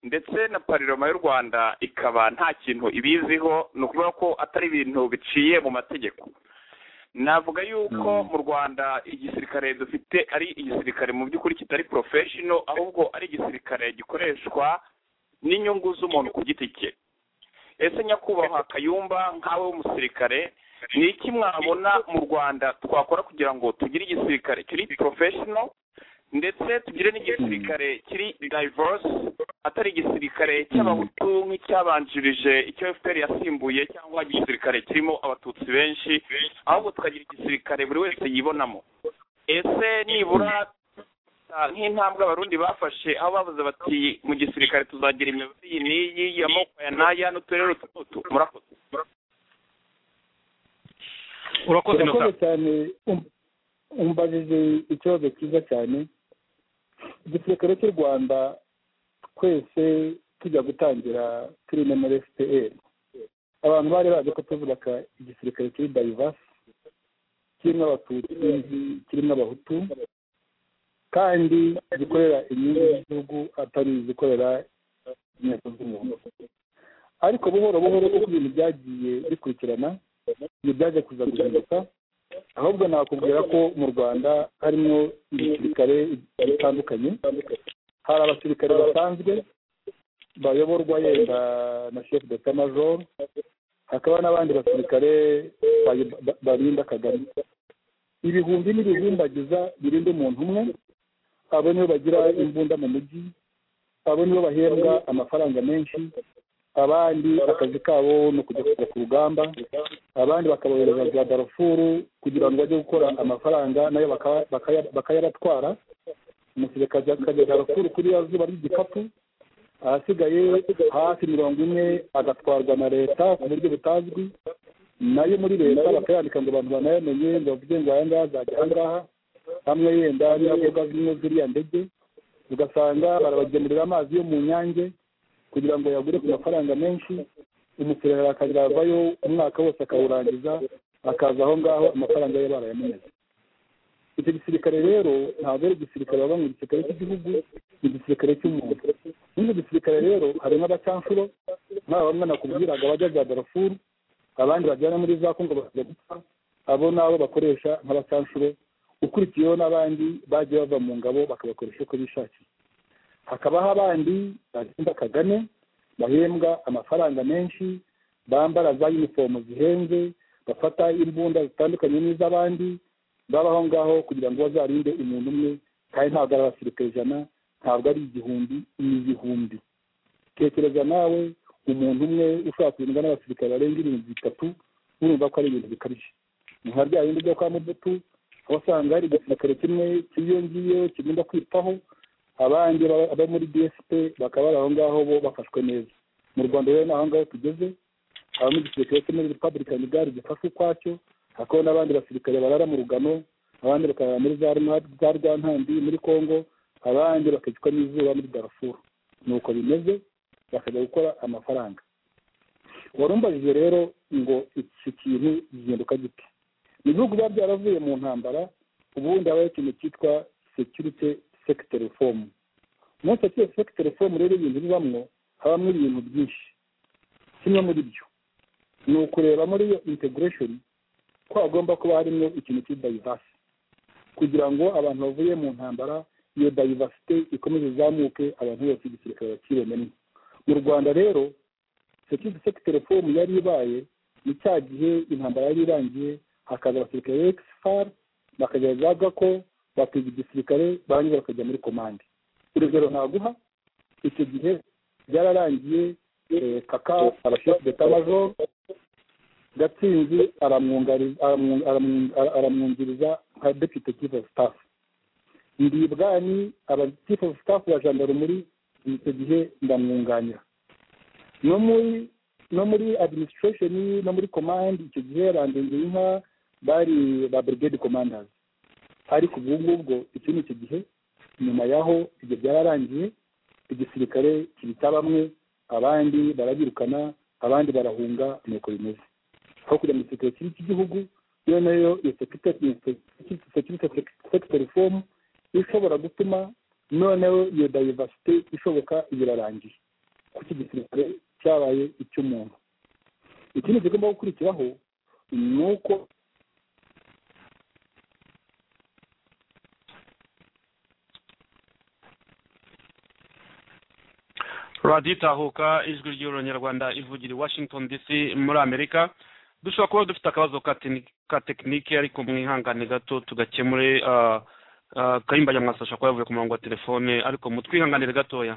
ndetse na pariroma y'u rwanda ikaba nta kintu ibiziho ni ukuvuga ko atari ibintu biciye mu mategeko navuga yuko mu rwanda igisirikare dufite ari igisirikare mu by'ukuri kitari porofeshono ahubwo ari igisirikare gikoreshwa n'inyungu z'umuntu ku giti cye ese nyakubahwa kayumba nk'awe w'umusirikare ni iki mwabona mu rwanda twakora kugira ngo tugire igisirikare kiri porofeshono ndetse tugire n'igisirikare kiri diverse atari igisirikare cy'abahutu nk'icyabanjirije icyo fpr yasimbuye cyangwa igisirikare kirimo abatutsi benshi ahubwo tukagira igisirikare buri wese yibonamo ese nibura nk'intambwe abarundi bafashe aho bavuze bati mu gisirikare tuzagira imiyobozi iyi n'iyi y'amoko ya n'aya n'uturere utu n'utu murakoze urakoze cyane umubajije ikibazo cyiza cyane igisirikare cy'u rwanda twese tujya gutangira turi na muri fpr abantu bari bazi ko tuvuga igisirikare kiri dayivasi kirimo abatutsi kirimo abahutu kandi gikorera inyungu z'igihugu atari izikorera inteko z'umuntu ariko buhoro buhoro uko ibintu byagiye bikurikirana ibyo byaje kuza guhinduka ahubwo nakubwira ko mu rwanda harimo ibisirikare bitandukanye hari abasirikare basanzwe bayoborwa yenda na shefu de majoro hakaba n'abandi basirikare barinda kagame ibihumbi n'ibihumbagiza birinda umuntu umwe abo nibo bagira imbunda mu mujyi abo nibo bahembwa amafaranga menshi abandi akazi kabo ni ukujya kujya ku rugamba abandi bakabohereza za darufuru kugira ngo bajye gukora amafaranga nayo bakayabatwara umusirikare akajya darufuru kuri ya zuba ry'igikapu ahasigaye hafi mirongo ine agatwarwa na leta ku buryo butazwi nayo muri leta bakayandika ngo abantu banayamenye ngo bavuge ngo aya ngaya azajya aha ngaha hamwe yenda n'imodoka zimwe ziriya ndege ugasanga barabagemurira amazi yo mu nyange kugira ngo yagure ku mafaranga menshi umuserera akazavayo umwaka wose akawurangiza akaza aho ngaho amafaranga ye barayamunyuze icyo gisirikare rero ntabwo ari igisirikare baba mu gisirikare cy'igihugu ni igisirikare cy'umuntu muri icyo gisirikare rero harimo abacamfuro nk'aba bamwe nakubwiraga bajya za darafuru abandi bajyana muri za kongo bakajya gupfa abo nabo bakoresha nk'abacamfuro ukurikiyeho n'abandi bagiye bava mu ngabo bakabakoresha uko bishakiye hakabaho abandi barinda kagame bahembwa amafaranga menshi bambara za yunifomu zihenze bafata imbunda zitandukanye n'iz'abandi babaho ngaho kugira ngo bazarinde umuntu umwe kandi ntabwo ari abasirikare ijana ntabwo ari igihumbi ni igihumbi tekereza nawe umuntu umwe ushobora kurindwa n'abasirikare barenga ibihumbi bitatu urumva ko ari ibintu bikabije ni nka rya bindi byo kwa mudutu aho usanga hari igisirikare kimwe kiyongiyeho kigomba kwitaho abandi baba muri dsp bakaba bari aho ngaho bo bafashwe neza mu rwanda rero ni aho ngaho tugeze habamo igisirikare cyo muri repubulika gare gifashwe ukwacyo hakaba n'abandi basirikare barara mu rugano abandi bakarara muri za rwantambi muri congo abandi bakicwa n'izuba muri darafuru ni uko bimeze bakajya gukora amafaranga warumbajije rero ngo iki kintu gihinduka gite ni ibihugu biba byaravuye mu ntambara ubundi habaho ikintu cyitwa security sekiteri reforumu muri iyo sekiteri reforumu rero ibintu bibamo habamo ibintu byinshi kimwe muri byo ni ukureba muri iyo integresheni ko hagomba kuba harimo ikintu cyitwa dayivasi kugira ngo abantu bavuye mu ntambara iyo dayivasite ikomeze izamuke abantu bose igisirikare bakibonemo mu rwanda rero sekiriti sekiteri fomu yari ibaye ni cya gihe intambara yari irangiye hakaza abasirikare ekisifari bakajya za gako bakiga igisirikare barangiza bakajya muri komande urugero ntaguha icyo gihe byararangiye kaka abashefu detabajo gatsinzi aramwungiriza nka depute chief of staff ndibwani aba chief of staff wa jandarumuri icyo gihe ndamwunganira no muri no muri administration no muri command icyo gihe randenge inka bari ba brigade commanders ariko ubwo ngubwo icyo ni icyo gihe nyuma yaho ibyo byararangiye igisirikare kibita bamwe abandi barabirukana abandi barahunga nuko bimeze aho kujya muri sekirite cy'igihugu iyo nayo iyo sekirite sekiteri fomu ishobora gutuma noneho iyo dayivasite ishoboka irarangiye kuko igisirikare cyabaye icy'umuntu ikindi kigomba gukurikiraho ni uko radiyo itahuka ijwi ry'ururanyarwanda ivugira i washington dc muri amerika dushobora kuba dufite akabazo ka tekinike ariko mwihangane gato tugakemure kayimba nyamwasa ashobora kuba yavuye ku murongo wa telefone ariko mutwihanganire gatoya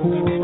Thank you.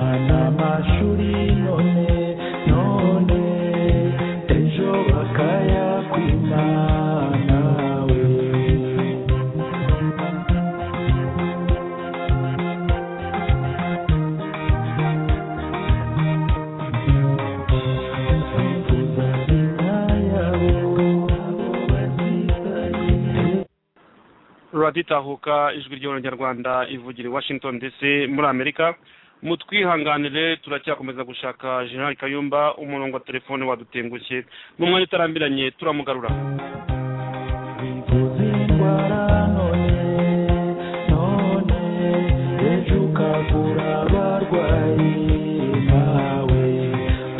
amashuri none none ejo bakayakwima nawe uzazina yabo turaditahuka ijwi ry'abanyarwanda ivugira i washington dc muri amerika mutwihanganire turacyakomeza gushaka general kayumba umurongo wa telefone wadutengushye mu mwanya utarambiranye turamugarura bivuze indwara none none ejo ukavura abarwayi bawe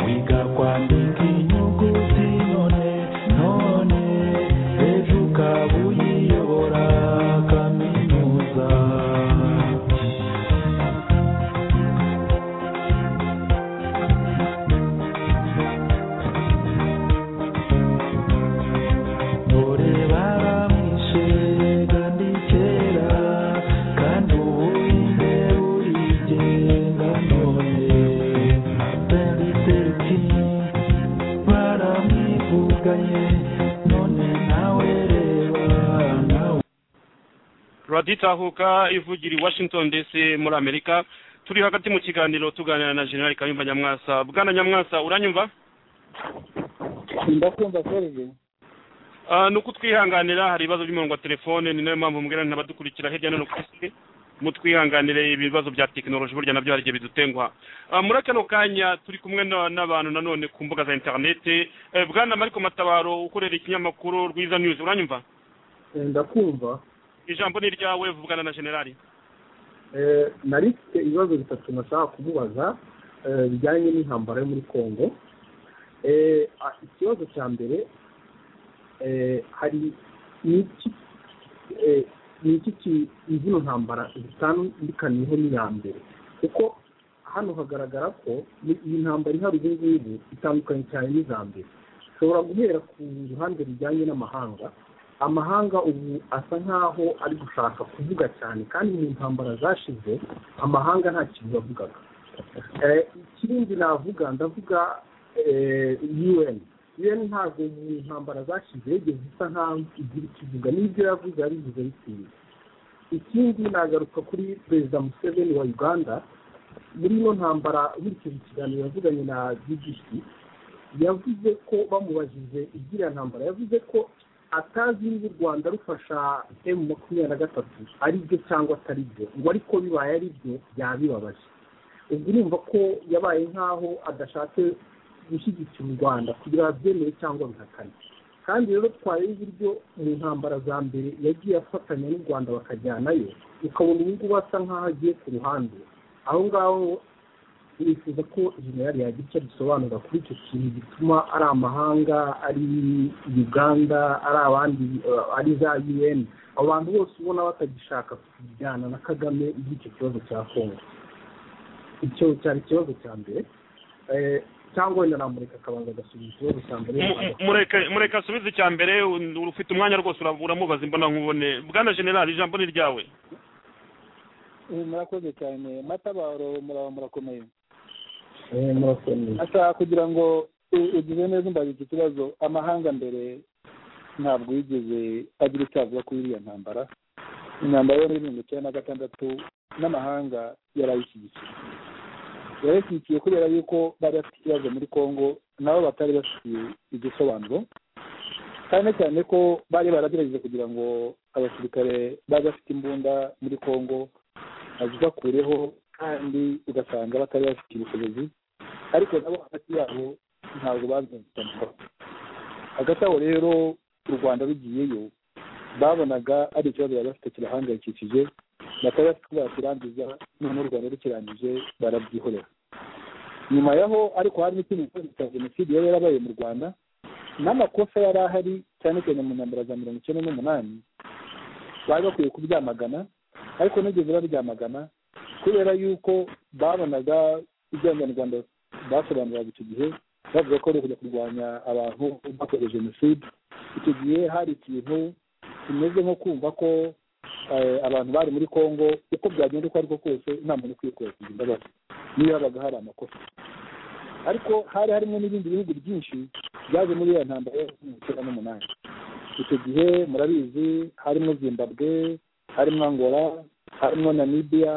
wiga kwandika inyuguti none none ejo ukaba uyiyobora kaminuza dore baramwishe kandi kera kandi ubu inde urigenga none martin luther king baramwivuganye none nawe reba nawe turaditahuka ivugira i washington dc muri amerika turi hagati mu kiganiro tuganira na general kayumba nyamwasa bwana nyamwasa uranyumva ndakumva serije Ah, ni uko twihanganira hari ibibazo by'umurongo wa telefone ni nayo mpamvu mubwira ntabadukurikira hirya no hino ku isi mutwihanganire ibibazo bya tekinoloji burya nabyo hari igihe bidutenguha Ah, muri kano kanya turi kumwe na- n'abantu nanone ku mbuga za interinete Eh, bwana mariko matabaro ukorera ikinyamakuru rwiza news uranyumva ndakumva ijambo ni iryawe vugana na generali Eh, nari mfite ibibazo bitatu nashaka kumubaza eh, bijyanye n'intambara yo muri congo Eh, ah, ikibazo cya mbere eh, hari ni iki eh, ni iki ki- izino ntambara zitandukaniyeho n'iya mbere kuko hano hagaragara ko ni- iyi ntambara ihari ubu ngubu itandukanye cyane n'iza mbere ushobora guhera ku ruhande rujyanye n'amahanga amahanga ubu asa nkaho ari gushaka kuvuga cyane kandi mu ntambara zashize amahanga nta kintu yavugaga Eh, ikindi navuga ndavuga un un ntabwo mu ntambara zashize yigeze isa nkaho igira ikivuga n'ibyo yavuze yabivuze bitinze ikindi nagaruka kuri perezida museveni wa uganda muri ino ntambara nkurikije ikiganiro yavuganye na bbc yavuze ko bamubajije iby'iriya ntambara yavuze ko atazi niba u rwanda rufasha emu makumyabiri na gatatu ari byo cyangwa atari byo ngo ariko bibaye ari byo yabibabaje ubwo urumva ko yabaye nk'aho adashatse gushyigikira u rwanda kugira ngo abyemere cyangwa bihakane kandi rero twareba uburyo mu ntambara za mbere yagiye afatanya n'u rwanda bakajyanayo ukabona ubu ngubu asa nk'aho agiye ku ruhande aho ngaho bifuza ko generali yagira icyo abisobanura kuri icyo kintu gituma ari amahanga ari uganda ari abandi eh, ari za un abo bantu bose ubona batagishaka kujyana na kagame iby'icyo kibazo cya kongo icyo cyari ikibazo cya mbere Eh, cyangwa wenda namureka akabanza agasubiza ikibazo cya mbere Mu- mu- mureke mureke asubize icya mbere u- ufite umwanya rwose ura- uramubaza imbona nkubone bwana generali ijambo ni iryawe murakoze cyane matabaro muraba murakomeye Eh, murakoze asa kugira ngo u- ugize neza umbaze iki kibazo amahanga mbere ntabwo yigeze agira icyo avuga kuri iriya ntambara intambara yo muri mirongo icyenda na gatandatu n'amahanga yarayishyigikiye yarayishyigikiye kubera yuko bari bafite ikibazo muri congo nabo batari bafitiye igisobanuro cyane cyane ko bari baragerageje kugira ngo abasirikare bari bafite imbunda muri congo bazibakureho kandi ugasanga batari bafite ubushobozi ariko nabo hagati yabo ntabwo babyumvikanaho hagati aho rero u rwanda rugiyeyo babonaga ari ikibazo bari bafite kirahangayikishije batari bafite uko bakirangiza noneho u rwanda rukirangije barabyihorera nyuma yaho ariko hari n'ikindi kibazo cya jenoside yari yarabaye mu rwanda n'amakosa yari ahari cyane cyane mu ntambara za mirongo icyenda n'umunani bari bakwiye kubyamagana ariko nigeze baryamagana kubera yuko babonaga ibyo abanyarwanda basobanuraga icyo gihe bavuga ko ari ukujya kurwanya abantu bakoze jenoside icyo gihe hari ikintu kimeze nko kumva ko eh, abantu bari muri congo uko byagenda uko ariko kose nta muntu ukwiye kubakira imbabazi niyo habaga hari amakosa ariko hari harimo n'ibindi bihugu byinshi byaje muri iyo ntambara yo mu icyenda n'umunani icyo gihe murabizi harimo zimbabwe harimo angola harimo namibia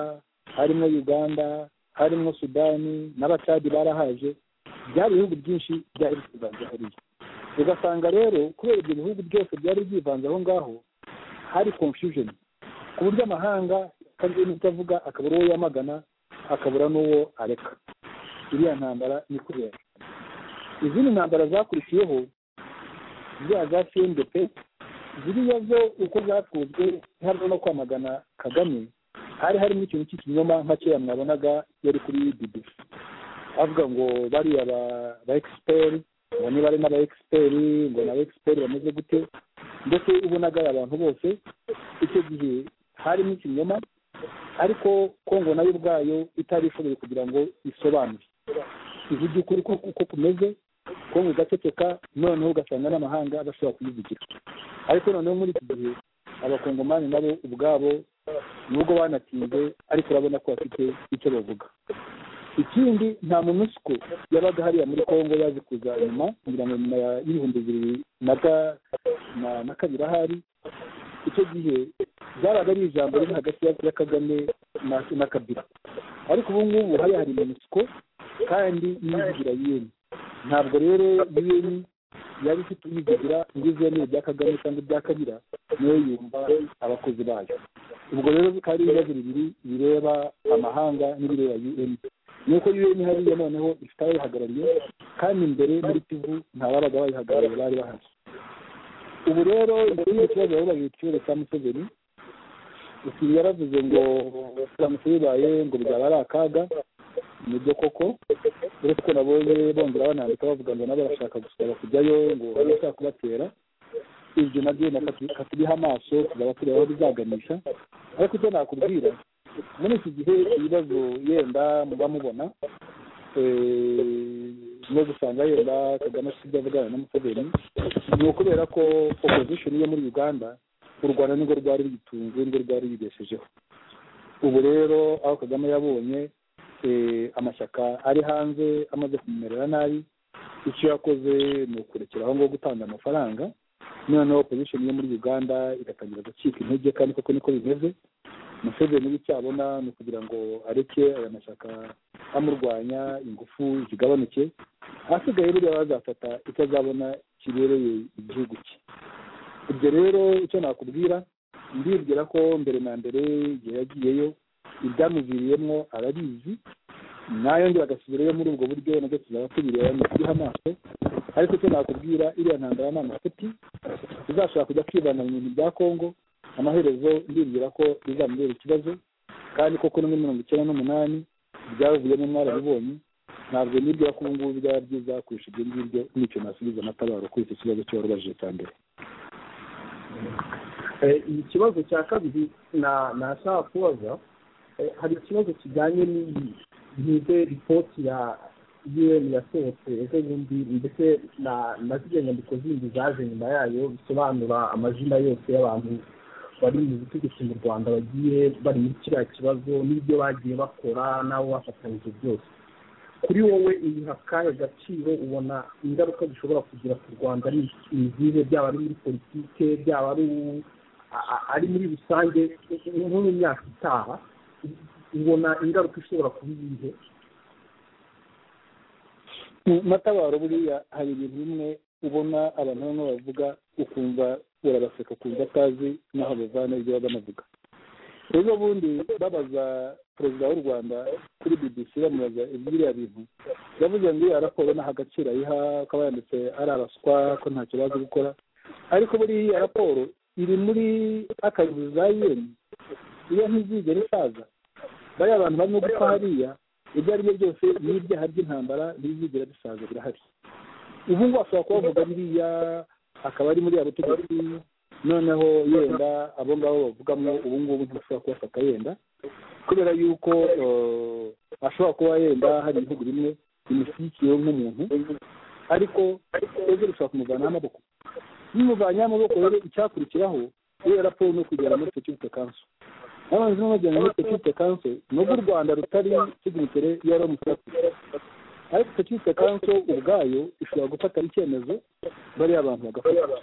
harimo uganda harimo sudani n'abacadi barahaje byari ibihugu byinshi byari byivanze hariya ugasanga rero kubera ibyo bihugu byose byari byivanze aho ngaho hari confusion ku buryo amahanga akagira n'icyo avuga akabura uwo yamagana akabura n'uwo areka iriya ntambara ni kubera izindi ntambara zakurikiyeho ziriya za cndp ziriya zo uko zatwuzwe harimo no kwamagana kagame hari harimo ikintu cy'ikinyoma nka kera mwabonaga yari kuri bbc avuga ngo bariya ba egisiperi ngo niba ari n'aba egisiperi ngo naba egisiperi bameze gute ndetse ubonaga ari abantu bose icyo gihe harimo ikinyoma ariko kongo nayo ubwayo itari ishoboye kugira ngo isobanure ivuge ukuri ko uko kumeze kongo igaceceka noneho ugasanga n'amahanga bashobora kuyivugira ariko noneho muri iki gihe abakongomani nabo ubwabo nubwo banatinze ariko urabona ko bafite icyo bavuga ikindi nta munusiko yabaga hariya muri kongo yaje kuza nyuma kugira ngo nyuma y'ibihumbi bibiri na kabiri ahari icyo gihe byabaga ari ijambo riri hagati ya kagame na kabira ariko ubu ngubu hariya hari monusiko kandi n'iyivugira yeni ntabwo rero yeni yari ifite uyivugira ngo ize ibya kagame cyangwa ibya kabira niyo yumva abakozi bayo ubwo rero bikaba ari ibibazo bibiri bireba amahanga n'ibireba un ni uko un hariya noneho ifite abayihagarariye kandi imbere muri kivu nta babaga bayihagarariye bari bahari ubu rero ikindi kibazo bari bagihita ikibazo cya museveni usigaye yaravuze ngo uramutse bibaye ngo byaba ari akaga ni byo koko uretse ko nabonye bongera banandika bavuga ngo nabo barashaka gusaba kujyayo ngo barashaka kubatera ibyo nabyo katubiha amaso tuzaba tureba aho bizaganisha ariko icyo nakubwira muri iki gihe ibibazo yenda muba mubona no gusanga yenda kagame afite ibyo avugana na museveni ni ukubera ko opposition yo muri uganda u rwanda nirwo rwari ruyitunze nirwo rwari ruyibeshejeho ubu rero aho kagame yabonye amashyaka ari hanze amaze kumumerera nabi icyo yakoze ni ukurekera aho ngaho gutanga amafaranga noneho opozisiyo yo muri uganda igatangira gucika intege kandi koko niko bimeze museveni n'icyo abona ni ukugira ngo areke aya mashyaka amurwanya ingufu zigabanuke ahasigaye buriya bazafata icyo azabona kibereye igihugu cye ibyo rero icyo nakubwira ndibwira ko mbere na mbere igihe yagiyeyo ibyamuviriyemo arabizi nayo ngo bagasubirayo muri ubwo buryo nabwo tuzaba tubireba ni ukuriha amaso ariko icyo nakubwira iriya ntambara ni amafuti tuzashobora kujya kwibana mu bintu bya kongo amaherezo ndibwira ko bizamubera ikibazo kandi koko no muri mirongo icyenda n'umunani byavuyemo mwarabibonye ntabwo nibwira ko ubu ngubu byaba byiza kurusha ibyo ngibyo n'icyo nasubiza amatabaro kuri icyo kibazo cyo warubajije cya mbere ikibazo cya kabiri nashaka kubaza hari ikibazo kijyanye n'izo ripoti ya un yasohotse ejo bundi ndetse na ziriya nyandiko zindi zaje nyuma yayo bisobanura amazina yose y'abantu bari mu butegetsi mu rwanda bagiye bari muri kiriya kibazo n'ibyo bagiye bakora n'abo bafatanyije byose kuri wowe iyi akahe gaciro ubona ingaruka zishobora kugira ku rwanda ni izihe byaba ari muri politike byaba ari ari muri rusange nko mu myaka itaha ubona ingaruka ishobora kuba iyihe mu matabaro buriya hari ibintu bimwe ubona abantu bamwe bavuga ukumva urabaseka ukumva atazi n'aho bavana ibyo baba banavuga rero ubundi babaza perezida w'u rwanda kuri bbc bamubaza iby'iriya bintu yavuze ngo iyo raporo ntaho agaciro ayiha akaba yanditse ari abaswa ko ntacyo bazi gukora ariko buri iyi raporo iri muri akazu za yeni iyo ntizigera isaza bariya bantu barimo gupfa hariya ibyo ari byo byose n'ibyaha by'intambara ntibizigera bisaza birahari ubu ngubu ashobora kubavuga biriya akaba ari muri ya butegetsi noneho yenda abo ngabo bavugamo ubu ngubu ntibashobora kubafata yenda kubera yuko ashobora kuba yenda hari ibihugu bimwe bimushyigikiye nk'umuntu ariko ejo bishobora kumuvanaho amaboko bimuvanye amaboko rero icyakurikiraho iyo raporo ni ukugera muri icyo cy'ubutaka n'abantu bagenda muri sekirite kanso nubwo u rwanda rutari signatire ya romusatire ariko sekirite kanso ubwayo ishobora gufata icyemezo bariya abantu bagafata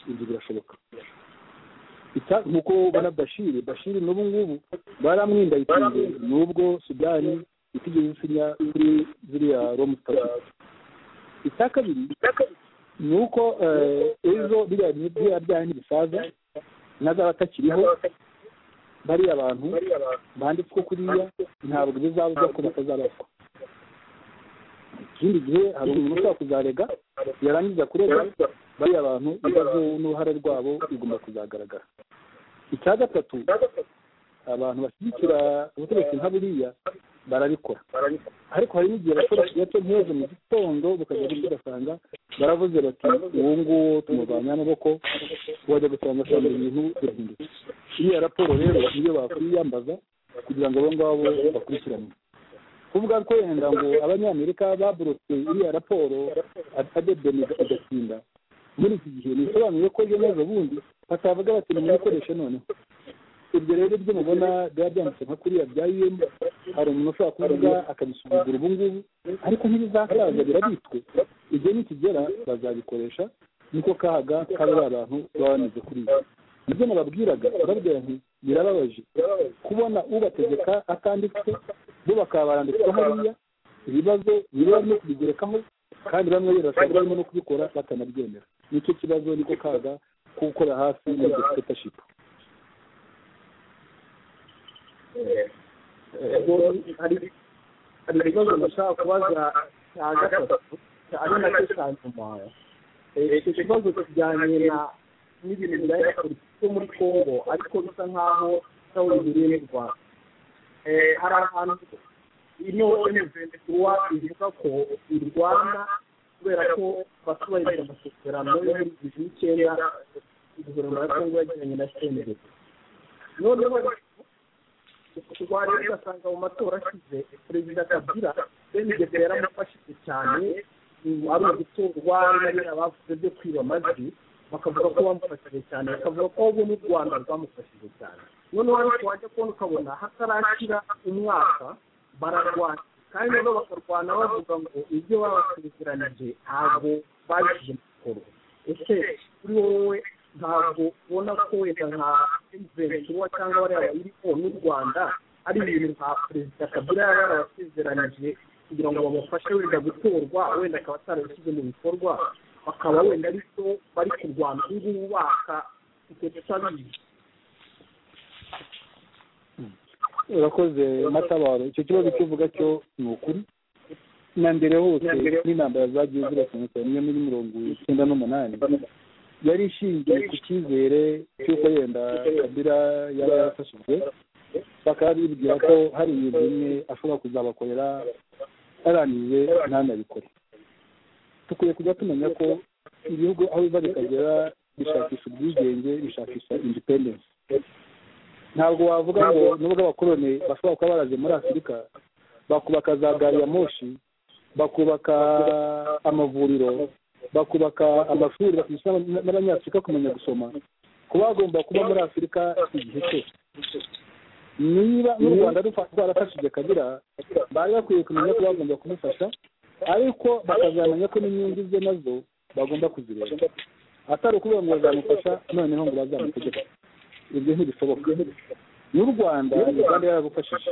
ibyo birashoboka Ita- nk'uko ubona bashiri bashiri n'ubu ngubu baramwindayitinze n'ubwo sudani itigeze isinya kuri ziriya romusatire icya kabiri ni uko eh, ejo biriya biriya byanyu bisaza n'azaba atakiriho bariya abantu banditswe kuriya ntabwo bizaba byo ko batazabazwa ikindi gihe hari umuntu ushobora kuzarega yarangiza kurega bariya bantu ibibazo n'uruhare rwabo bigomba kuzagaragara icya gatatu abantu bashyigikira ubutegetsi nka buriya barabikora ariko hari n'igihe abakoresha gato nk'ejo mu gitondo bakajya gusa ugasanga baravuze bati uwo nguwo tumurwanya amaboko wajya gusanga asanga ibintu birahindutse iriya raporo rero niyo bakwiyambaza kugira ngo abo ngabo bakurikirane kuvuga ko wenda ngo abanyamerika baburutse iriya raporo adebeni agatinda muri iki gihe bisobanuye ko ejo neza bundi batavuga bati nimuyikoreshe noneho ibyo rero ibyo mubona biba byanditse nka kuriya bya un hari umuntu ushobora kuvuga akabisuzugura ubu ngubu ariko ntibizasaza birabitswe igihe nikigera bazabikoresha niko kahaga kaba ari abantu baba bameze kuri ibi nibyo nababwiraga babwira nti birababaje kubona ubategeka atanditse bo bakaba baranditswe hariya ibibazo biba no kubigerekaho kandi bamwe birasaba barimo no kubikora batanabyemera nicyo kibazo niko kaga ko gukora hafi muri dictatorship hari hari ibibazo ndashaka kubaza cya gatatu ari nacyo cya nyuma Eh, icyo kibazo kijyanye na n'ibintu bibaye na politiki yo muri congo ariko bisa nk'aho ntawe bihuriye n'u rwanda Eh, hari ahantu ino kuba ivuga ko u rwanda kubera ko batubahirije amasezerano yo muri bibiri n'icyenda guverinoma ya congo yagiranye na senderi noneho rwari ugasanga mu matora ashize perezida kabila benigeze yaramufashije cyane ubu ari ugutorwa n'abera bavuze byo kwiba amajwi bakavuga ko bamufashije cyane bakavuga ko ahubwo n'u rwanda rwamufashije cyane noneho ariko wajya kubona ukabona hatarashyira umwaka bararwana kandi nabo bakarwana bavuga ngo ibyo babasezeranije ntabwo babishyize mu bikorwa ese kuri wowe ntabwo ubona ko wenda nka emuventiwa cyangwa bariya bayiriho n'u rwanda ari ibintu nka perezida kabila yaba yarabasezeranyije kugira ngo bamufashe wenda gutorwa wenda akaba atarabishyize mu bikorwa bakaba wenda ari byo bari kurwana ubu ngubu baka ibyo tutabizi urakoze matabaro icyo kibazo cyo uvuga cyo ni ukuri na mbere hose n'intambara zagiye zirakomeza niyo muri mirongo icyenda n'umunani yari ishingiye ku cyizere cy'uko yenda kabila yaba yarafashijwe bakaba bibwira ko hari ibintu bimwe ashobora kuzabakorera arangije ntanabikore dukwiye kujya tumenya ko ibihugu aho biva bikagera bishakisha ubwigenge bishakisha independence ntabwo wavuga ngo nubwo abakoroni bashobora kuba baraje muri afurika bakubaka za gari ya moshi bakubaka amavuriro bakubaka amashuri bakigisha n'aba- n'abanyafurika kumenya gusoma kuba bagomba kuba muri afurika igihe cyose niba n'u rwanda rufa- rwarafashije kabira bari bakwiye kumenya ko bagomba kumufasha ariko bakazamenya ko n'inyungu ze nazo bagomba kuzireba atari ukuvuga ngo bazamufasha noneho ngo bazamutegeke ibyo ntibishoboka n'u rwanda uganda yaragufashije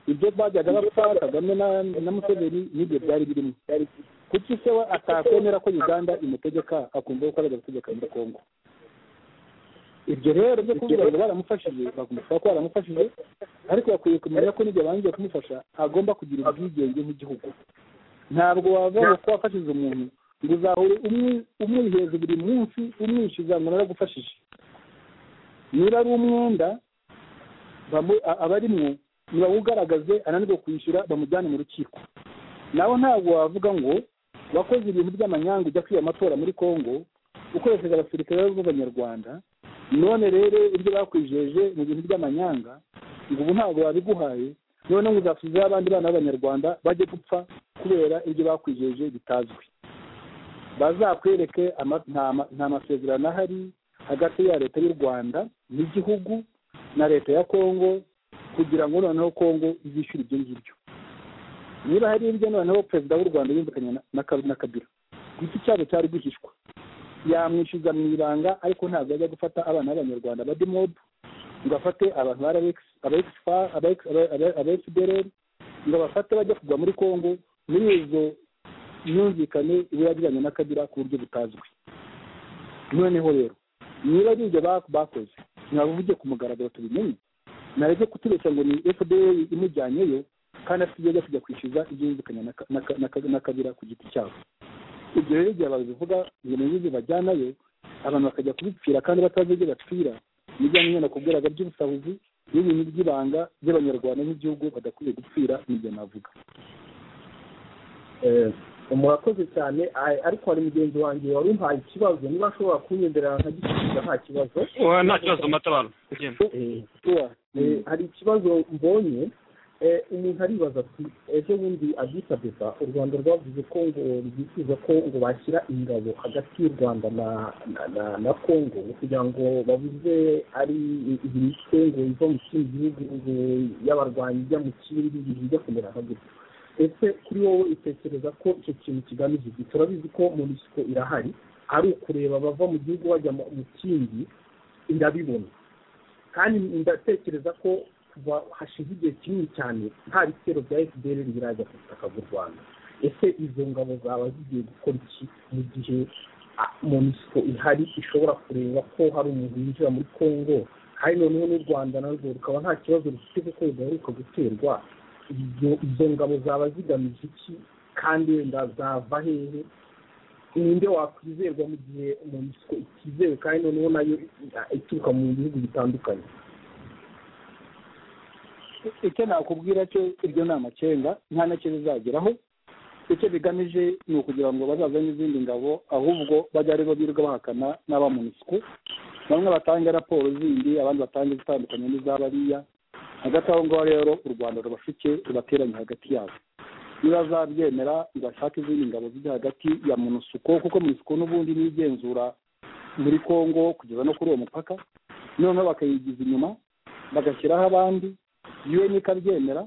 ibyo bajyaga bapfa kagame na- na museveni n'ibyo byari birimo kuki se we atakwemera ko uganda imutegeka akumva ko arajya gutegeka muri kongo ibyo rero byo kuvuga ngo baramufashije bagomba ko baramufashije ariko bakwiye kumenya ko n'ibyo bangiye kumufasha agomba kugira ubwigenge nk'igihugu ntabwo wava ngo ko wafashije umuntu ngo uzahure umwi- umuri hejuru buri munsi umwishyuza ngo naragufashije niba ari umwenda bamu- a- abarimwo nibawugaragaze ananirwe kwishyura bamujyane mu rukiko nawe ntabwo wavuga ngo wakoze ibintu by'amanyanga ujya kwiba amatora muri congo ukoresheje abasirikare b'abanyarwanda none rero ibyo bakwijeje mu bintu by'amanyanga ngo ubu ntabwo babiguhaye none ngo uzasubizeho abandi bana b'abanyarwanda bajye gupfa kubera ibyo bakwijeje bitazwi bazakwereke ama- nta ma- nta masezerano ahari hagati ya leta y'u rwanda n'igihugu na leta ya kongo kugira ngo noneho kongo izishyure ibyo ngibyo niba hari ibyo noneho perezida w'u rwanda yumvikanye na- na Ka- na kabila iki cyabo cyari guhishwa yamwishyuza mu ibanga ariko ntabwo ajya gufata abana b'abanyarwanda ba demob ngo afate abantu ba RX aba fdr ngo bafate bajya kugwa muri kongo muri izo myumvikane iba yagiranye na kabila ku buryo butazwi noneho rero niba ari ibyo ba- bakoze ntibabivuge ku mugaragaro tubimenye nareke kutubeshya ngo ni fdr imujyanyeyo kandi afite ibyo ajya kujya kwishyuza ibyo yumvikanye na Ka- na Ka- na Ka- na kabila ku giti cyabo ibyo rero igihe babivuga ngo ni ibyo bajyanayo abantu bakajya kubipfira kandi batazi ibyo bapfira nijya nyine nakubwiraga by'ubusahuzi n'ibintu by'ibanga by'abanyarwanda n'igihugu badakwiye gupfira nibyo navuga Eh, murakoze cyane Ai- ariko hari mugenzi wanjye wari umpaye ikibazo niba ashobora kunyendera nkagisubiza nta kibazo Wa, nta kibazo matabaro Genda. Eh, tuwa Eh, hari ikibazo mbonye eh, umuntu aribaza ati ejo bundi adisa beba u rwanda rwavuze ko ngo rwifuza ko ngo bashyira ingabo hagati y'u rwanda na na, na, na congo kugira ngo babuze ari imitwe ngo iva mu kindi gihugu ngo y'abarwanyi ijya mu kindi ibintu bijya kumera nka gutya ese kuri wowe utekereza ko icyo kintu kigamije iki turabizi ko munisiko irahari ari ukureba bava mu gihugu bajya mu mu kindi irabibona kandi ndatekereza ko kuva hashize igihe kinini cyane nta bitero bya fpr birajya ku butaka bw'u rwanda ese izo ngabo zaba zigiye gukora iki mu gihe ah, monisco ihari ishobora kureba ko hari umuntu winjira muri congo hari noneho n'u rwanda narwo rukaba nta kibazo rufite kuko rudaheruka guterwa izo izo ngabo zaba zigamije iki kandi wenda zava hehe ninde wakwizerwa mu gihe monisco itizewe kandi noneho nayo i- ituruka mu bihugu bitandukanye icyo nakubwira cyo iryo ni amakenga nta nacyo bizageraho icyo bigamije ni ukugira ngo bazazane izindi ngabo ahubwo bajya ari bo birirwa bahakana n'abamunisiko bamwe batange raporo zindi abandi batange izitandukanye n'iz'abariya hagati aho ngaho rero u rwanda rubashuke rubateranye hagati yabo nibazabyemera ngo bashake izindi ngabo ziri hagati ya munusuko kuko munusuko n'ubundi ni igenzura muri kongo kugeza no kuri uwo mupaka noneho bakayigiza inyuma bagashyiraho abandi un ikabyemera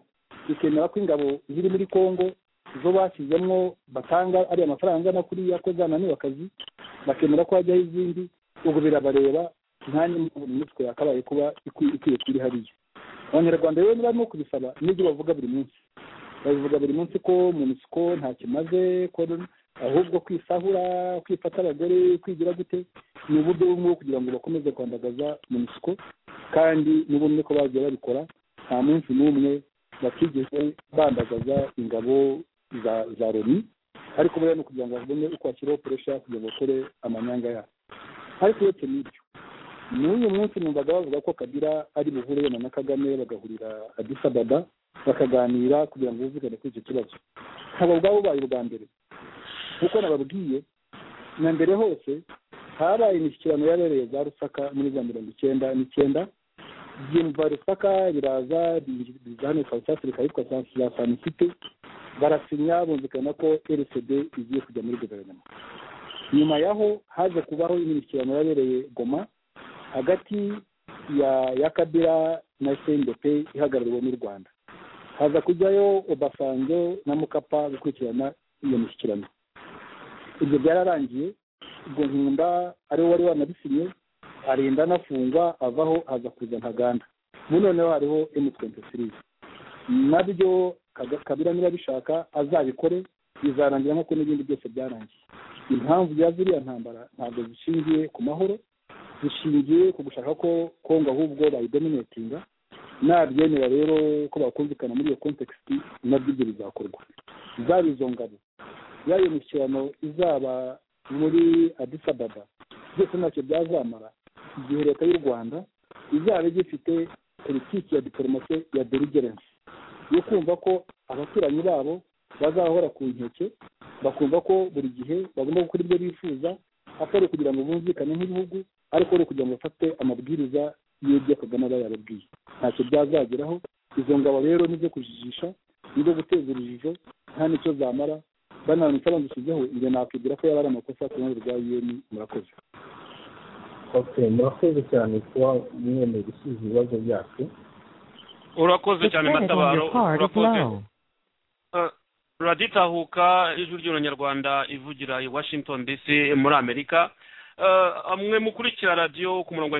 ikemera ko ingabo ziri muri congo zo bashyizemo batanga ariya mafaranga angana kuriya ko zananiwe akazi bakemera ko hajyaho izindi ubwo birabareba nkanjye mbona imitwe yakabaye kuba ikwi- ikwiye kuri hariya abanyarwanda rero niba barimo kubisaba n'ibyo bavuga buri munsi babivuga buri munsi ko munisiko nta kimaze ko ahubwo kwisahura kwifata abagore kwigira gute ni uburyo bumwe bwo kugira ngo bakomeze kwandagaza munisiko kandi n'ubumwe ko bagiye babikora nta munsi n'umwe batigeze bandagaza ingabo za za loni ariko buriya ni ukugira ngo babone uko bashyiraho puresha kugira ngo bakore amanyanga yabo ariko uretse n'ibyo n'uyu munsi numvaga bavuga ko kabila ari buhure yona na kagame bagahurira adisababa bakaganira kugira ngo bumvikane kuri icyo kibazo ntabwo bwaba bubaye ubwa mbere kuko nababwiye na mbere hose habaye imishyikirano yabereye za rusaka muri za mirongo icyenda n'icyenda byumva rusaka biraza biza hano south africa yitwa za sanisite barasinya bumvikana ko rcd igiye kujya muri guverinoma nyuma yaho haje kubaho imishyikirano yabereye goma hagati ya ya kabira na cndp ihagarariwe n'u rwanda haza kujyayo obasanjo na mukapa gukurikirana iyo mishyikirano ibyo byararangiye ubwo nkunda ariwe wari wanabisinye arinda anafungwa avaho aza kuza ntaganda ubu noneho hariho m23 nabyo Kaga- kabira niba bishaka azabikore bizarangira nk'uko n'ibindi byose byarangiye impamvu ya ziriya ntambara ntabwo zishingiye ku mahoro zishingiye ku gushaka ko kongo ahubwo bayidominatinga nabyemera rero ko bakumvikana muri iyo context nabyo ibyo bizakorwa zaba izo ngabo yaba iyo mishyikirano izaba muri Addis Ababa byose ntacyo byazamara igihe leta y'u rwanda izaba igifite politiki ya diporomasi ya deligerence yo kumva ko abaturanyi babo bazahora ku nkeke bakumva ko buri gihe bagomba gukora ibyo bifuza atari kugira ngo bumvikane nk'ibihugu ariko ari ukugira ngo bafate amabwiriza y'ibyo kagame aba yababwiye ntacyo byazageraho izo ngabo rero nizo kujijisha nizo guteza urujijo nta n'icyo zamara bananutse bandushyizeho ibyo nakwibwira ko yaba ari amakosa ku ruhande rwa un murakoze ok murakoze cyane kuba mwemeye gusubiza ibibazo byacu urakoze The cyane credit on matabaro your card is urakoze low. Eh, raditahuka ijwi ry'uranyarwanda ivugira i washington dc muri amerika Eh, mwe mukurikira radiyo ku murongo wa